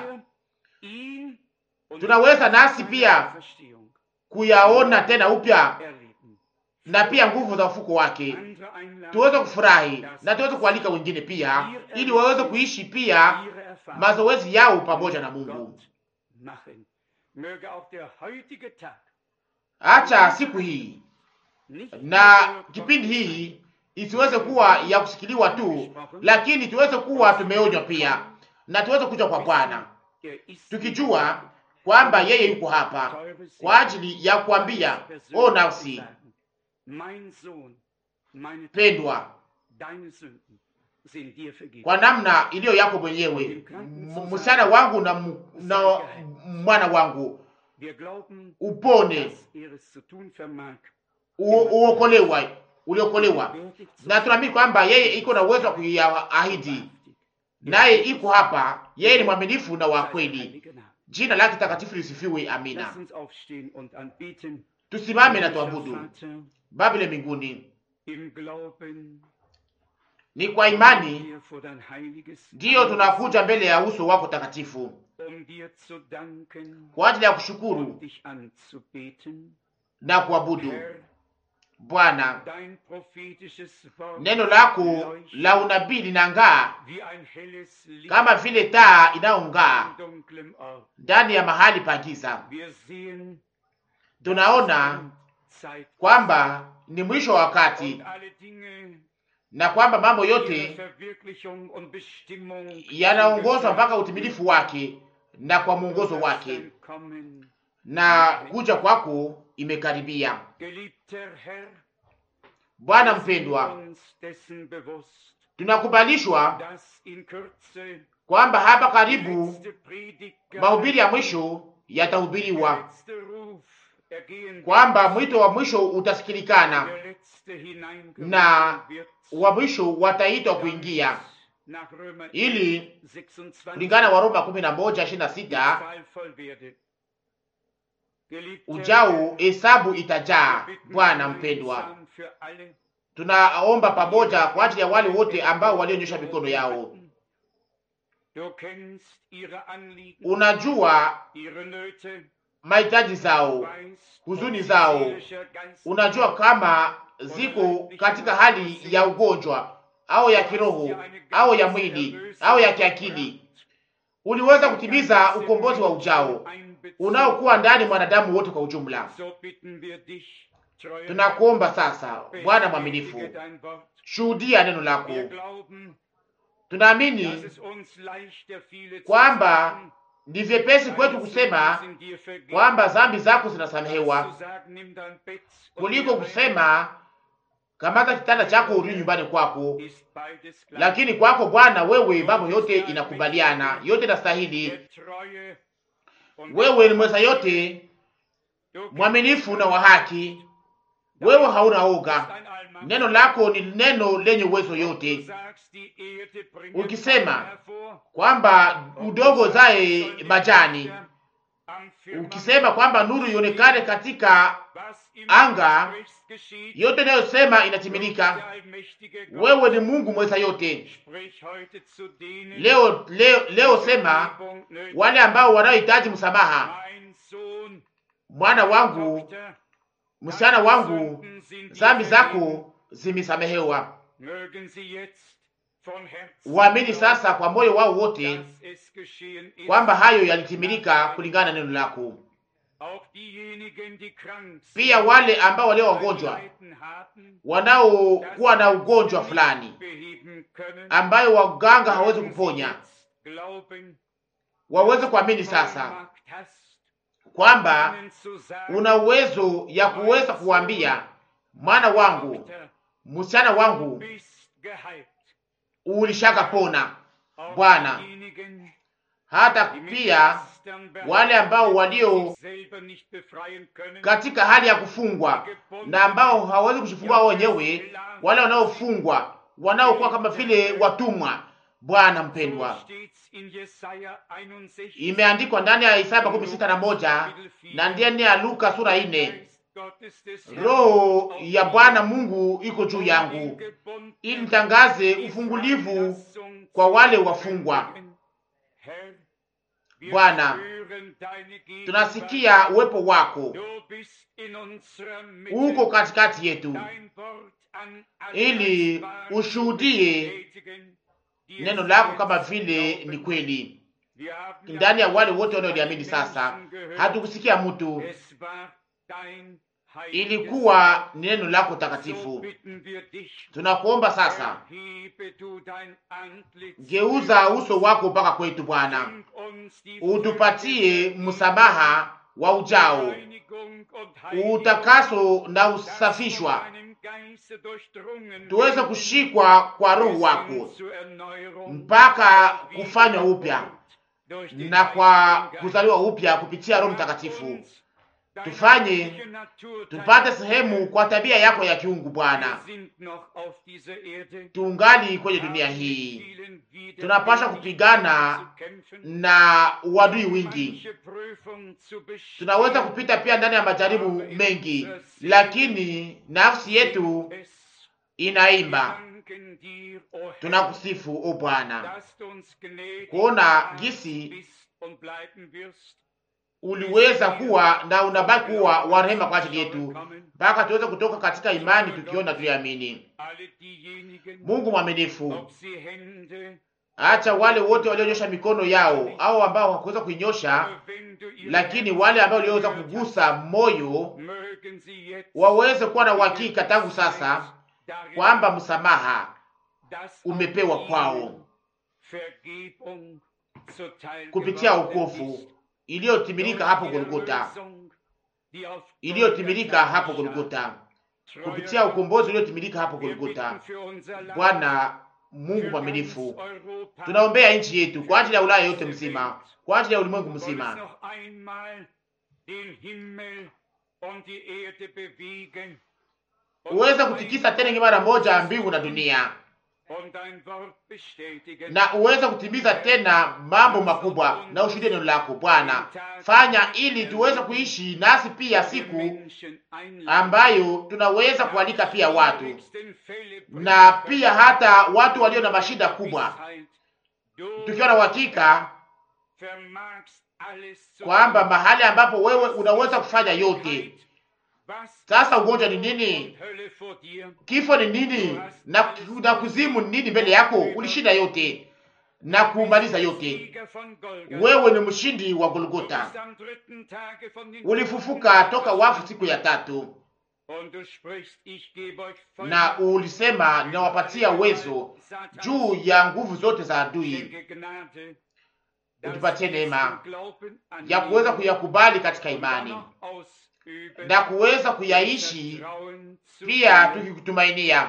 A: Ihn und
B: Tunaweza nasi pia
A: Verstehung
B: kuyaona tena upya
A: erleben.
B: na pia nguvu za ufuko wake,
A: Andere einladen,
B: tuweze kufurahi na tuweze kualika wengine pia, ili waweze kuishi pia
A: ihre Erfahrung
B: mazoezi yao pamoja na Mungu.
A: Gott machen. Möge auch der heutige Tag
B: Acha siku hii
A: nicht
B: na
A: nur
B: kipindi hii isiweze kuwa ya kusikiliwa tu, lakini tuweze kuwa tumeonywa pia na tuweze kuja kwa Bwana
A: Er ist
B: tukijua kwamba yeye yuko hapa kwa ajili ya kuambia, o nafsi
A: mein Sohn, meine
B: pendwa,
A: deine Sünden sind dir vergeben.
B: kwa namna iliyo yako mwenyewe, M- msichana wangu na, m- na mwana wangu,
A: Wir glauben,
B: upone,
A: dass er es zu tun vermag.
B: u- uokolewa, uliokolewa,
A: Bestätigt zu
B: na tunaamini kwamba yeye iko na uwezo wa kuyaahidi,
A: wahrhaftig.
B: naye iko hapa. Yeye ni mwaminifu na wa
A: Sei
B: kweli.
A: heilige Name.
B: Jina lake takatifu lisifiwe. Amina.
A: Lass uns aufstehen und anbeten.
B: Tusimame na
A: Himmlischer
B: tuabudu.
A: Vater,
B: Baba ile mbinguni,
A: Im Glauben
B: ni kwa imani
A: wir vor dein heiliges
B: ndiyo
A: Angesicht,
B: tunakuja mbele ya uso wako takatifu
A: um dir zu danken
B: kwa ajili ya
A: und
B: kushukuru
A: dich anzubeten.
B: na kuabudu.
A: Herr,
B: Bwana,
A: dein prophetisches Wort
B: neno lako
A: leuchtet
B: la unabii linang'aa
A: wie ein helles Licht
B: kama vile taa inayong'aa
A: in dunklem Ort.
B: ndani ya mahali pa giza.
A: Wir sehen
B: Tunaona
A: Zeit
B: kwamba ni mwisho wa wakati
A: und alle Dinge
B: na kwamba mambo
A: ihrer
B: yote
A: Verwirklichung und Bestimmung
B: yanaongozwa mpaka utimilifu wake na kwa mwongozo wake,
A: Kommen.
B: na kuja kwako imekaribia.
A: Geliebter Herr,
B: Bwana
A: wir sind
B: mpendwa,
A: uns dessen bewusst,
B: tunakubalishwa
A: dass in Kürze
B: kwamba hapa
A: die
B: karibu
A: letzte Predigt
B: mahubiri ya mwisho yatahubiriwa,
A: letzte Ruf ergehen
B: kwamba mwito wa mwisho utasikilikana
A: der letzte hineingerufen
B: na
A: wird.
B: wa mwisho wataitwa kuingia,
A: Nach Römer
B: ili
A: 26
B: kulingana wa Roma kumi na moja ishirini na
A: die
B: sita
A: Zahl voll werde. Geliebter
B: ujao
A: Herr,
B: hesabu
A: wir
B: itajaa.
A: bitten
B: Bwana mpendwa,
A: gemeinsam für alle,
B: tunaomba pamoja kwa ajili ya wale wote ambao walionyosha mikono yao.
A: Du kennst ihre Anliegen,
B: Unajua
A: ihre Nöte,
B: mahitaji zao,
A: weißt,
B: huzuni
A: ob sie
B: zao.
A: seelischer, geistiger
B: unajua kama ziko katika hali ya ugonjwa au ya kiroho au ya mwili au ya kiakili. Uliweza kutimiza ukombozi wa ujao unaokuwa ndani mwanadamu wote kwa ujumla.
A: So bitten wir dich, treuer
B: Tunakuomba sasa, Bwana mwaminifu,
A: bestätige dein Wort.
B: shuhudia neno lako.
A: Wir glauben, dass
B: Tunaamini
A: es uns leichter fiele zu
B: kwamba
A: sagen,
B: ni vyepesi kwetu
A: deine
B: kusema
A: Sünden sind dir vergeben,
B: kwamba dhambi zako
A: als
B: zinasamehewa
A: zu sagen, nimm dein Bett und
B: kuliko
A: geh
B: kusema kamata kitanda chako urudi nyumbani kwako.
A: heim. Ist beides gleich.
B: Lakini kwako Bwana, wewe mambo yote inakubaliana, yote inastahili.
A: Der Treue und
B: Wewe ni mweza yote,
A: du kennst
B: mwaminifu na wa haki. Wewe hauna oga.
A: dein Allmacht.
B: Neno lako ni neno lenye uwezo
A: Du
B: yote,
A: sagst, die Erde bringt
B: Ukisema,
A: Bäume hervor.
B: kwamba udongo zae majani, ukisema kwamba nuru ionekane katika
A: Was im
B: anga,
A: Gesprächs geschieht,
B: yote inayosema inatimilika.
A: der allmächtige Gott
B: Wewe ni Mungu mweza yote.
A: sprich heute zu denen,
B: Leo, leo, leo sema
A: Vergebung nötig
B: wale ambao wanaohitaji msamaha,
A: Mein Sohn,
B: mwana wangu,
A: Tochter,
B: msichana
A: deine
B: wangu,
A: Sünden sind dir
B: dhambi
A: vergeben.
B: zako zimesamehewa.
A: Mögen sie jetzt von Herzen
B: Waamini
A: glauben,
B: sasa kwa moyo wao wote
A: dass es geschehen ist.
B: kwamba hayo yalitimilika kulingana na neno lako.
A: Auch diejenigen, die krank sind,
B: Pia wale ambao walio
A: ein
B: wagonjwa,
A: Leiden haben,
B: wanaokuwa na ugonjwa
A: das sie
B: fulani
A: nicht beheben können,
B: ambayo waganga hawezi
A: mögen sie
B: kuponya,
A: jetzt glauben,
B: waweze kuamini
A: dass du
B: sasa
A: Vollmacht hast,
B: kwamba
A: ihnen zu sagen,
B: una uwezo ya kuweza kuwaambia mwana wangu,
A: Tochter,
B: msichana
A: du
B: wangu,
A: bist geheilt.
B: ulishaka pona.
A: Auch
B: Bwana,
A: diejenigen,
B: Hata
A: die mit
B: pia
A: Lastern
B: wale ambao
A: behaftet
B: walio
A: sich selber nicht befreien können,
B: katika hali ya kufungwa na ambao hawawezi kujifungua wao wenyewe, wale wanaofungwa wanaokuwa kama vile watumwa. Bwana
A: so
B: mpendwa,
A: steht's in Jesaja 61,
B: imeandikwa ndani ya Isaya makumi sita na moja na ndani ya Luka sura ine
A: Geist Gottes des Herrn
B: Roho
A: auf
B: ya
A: mir,
B: Bwana Mungu iko juu
A: um
B: yangu
A: den Gebundenen
B: ili nitangaze
A: die
B: ufungulivu
A: Freilassung
B: kwa
A: zu
B: wale wafungwa.
A: verkündigen. Herr, wir
B: Bwana,
A: spüren deine Gegenwart.
B: Tunasikia uwepo wako
A: Du bist in unserer Mitte.
B: uko katikati yetu,
A: Dein Wort an alle
B: ili
A: Geistbaren
B: ushuhudie
A: bestätigen, die
B: neno
A: es
B: lako
A: jetzt
B: kama vile
A: glauben.
B: ni kweli
A: Wir haben
B: ndani ya
A: ja
B: wale
A: nicht
B: wote
A: von
B: wanaoliamini
A: den
B: sasa.
A: Menschen gehört.
B: Hatukusikia mtu,
A: Es war dein heiliges
B: ilikuwa ni neno lako
A: So
B: takatifu.
A: bitten wir dich,
B: Tunakuomba sasa,
A: erhebe du dein Antlitz,
B: geuza uso wako mpaka kwetu Bwana,
A: schenk uns die
B: utupatie
A: Fülle
B: msamaha wa ujao,
A: Reinigung und Heiligung,
B: utakaso na
A: dass
B: usafishwa,
A: von deinem Geiste durchdrungen
B: tuweze
A: werden,
B: kushikwa kwa Roho
A: bis
B: wako
A: hin zur Erneuerung
B: mpaka
A: und
B: kufanywa upya
A: Wiedergeburt durch den
B: na kwa
A: Heiligen Geist.
B: kuzaliwa upya kupitia Roho Mtakatifu.
A: Uns deine
B: Tufanye
A: göttliche Natur
B: Tupate
A: teilen.
B: sehemu kwa tabia yako ya kiungu Bwana.
A: Wir sind noch auf dieser Erde.
B: Tuungali kwenye dunia
A: haben
B: hii,
A: mit vielen Widerwärtigen
B: tunapasha kupigana
A: zu kämpfen,
B: na uadui wingi.
A: manche Prüfung zu bestehen.
B: Tunaweza kupita pia ndani ya majaribu mengi, lakini nafsi yetu
A: Es
B: inaimba,
A: danken dir, o Herr,
B: tunakusifu o Bwana,
A: dass du uns gnädig
B: kuona
A: warst,
B: gisi
A: bist und bleiben wirst.
B: uliweza kuwa na unabaki kuwa wa rehema kwa ajili yetu mpaka tuweze kutoka katika imani tukiona tuliamini. Mungu mwaminifu, acha wale wote walionyosha mikono yao au ambao hawakuweza kuinyosha, lakini wale ambao waliweza kugusa moyo waweze kuwa na uhakika tangu sasa kwamba msamaha umepewa kwao kupitia wokovu iliyotimilika hapo Golgota, iliyotimilika hapo Golgota, kupitia ukombozi uliotimilika hapo Golgota. Bwana Mungu mwaminifu, tunaombea nchi yetu kwa ajili ya Ulaya yote mzima, kwa ajili ya ulimwengu mzima. Uweze kutikisa tena mara moja mbingu na dunia na uweze kutimiza tena mambo makubwa na ushuhudie neno lako Bwana. Fanya ili tuweze kuishi nasi pia siku ambayo tunaweza kualika pia watu na pia hata watu walio na mashida kubwa, tukiwa na uhakika kwamba mahali ambapo wewe unaweza kufanya yote. Sasa ugonjwa ni nini? Kifo ni nini? Na, na kuzimu ni nini mbele yako? Ulishinda yote na kumaliza yote. Wewe ni mshindi wa Golgota, ulifufuka toka wafu siku ya tatu, na ulisema ninawapatia uwezo juu ya nguvu zote za adui. Utupatie neema ya kuweza kuyakubali katika imani na kuweza kuyaishi pia tukikutumainia.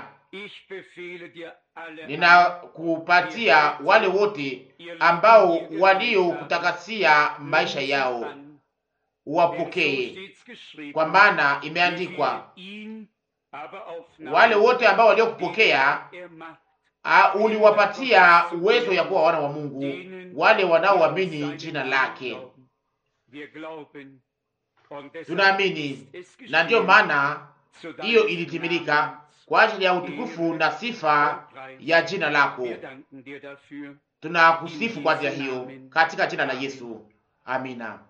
B: Ninakupatia wale wote ambao waliokutakasia maisha yao, uwapokee, kwa maana imeandikwa, wale wote ambao waliokupokea uliwapatia uwezo ya kuwa wana wa Mungu, wale wanaoamini jina lake. Tunaamini na ndiyo maana hiyo ilitimilika kwa ajili ya utukufu na sifa ya jina lako. Tunakusifu kwa ajili ya hiyo katika jina la Yesu, amina.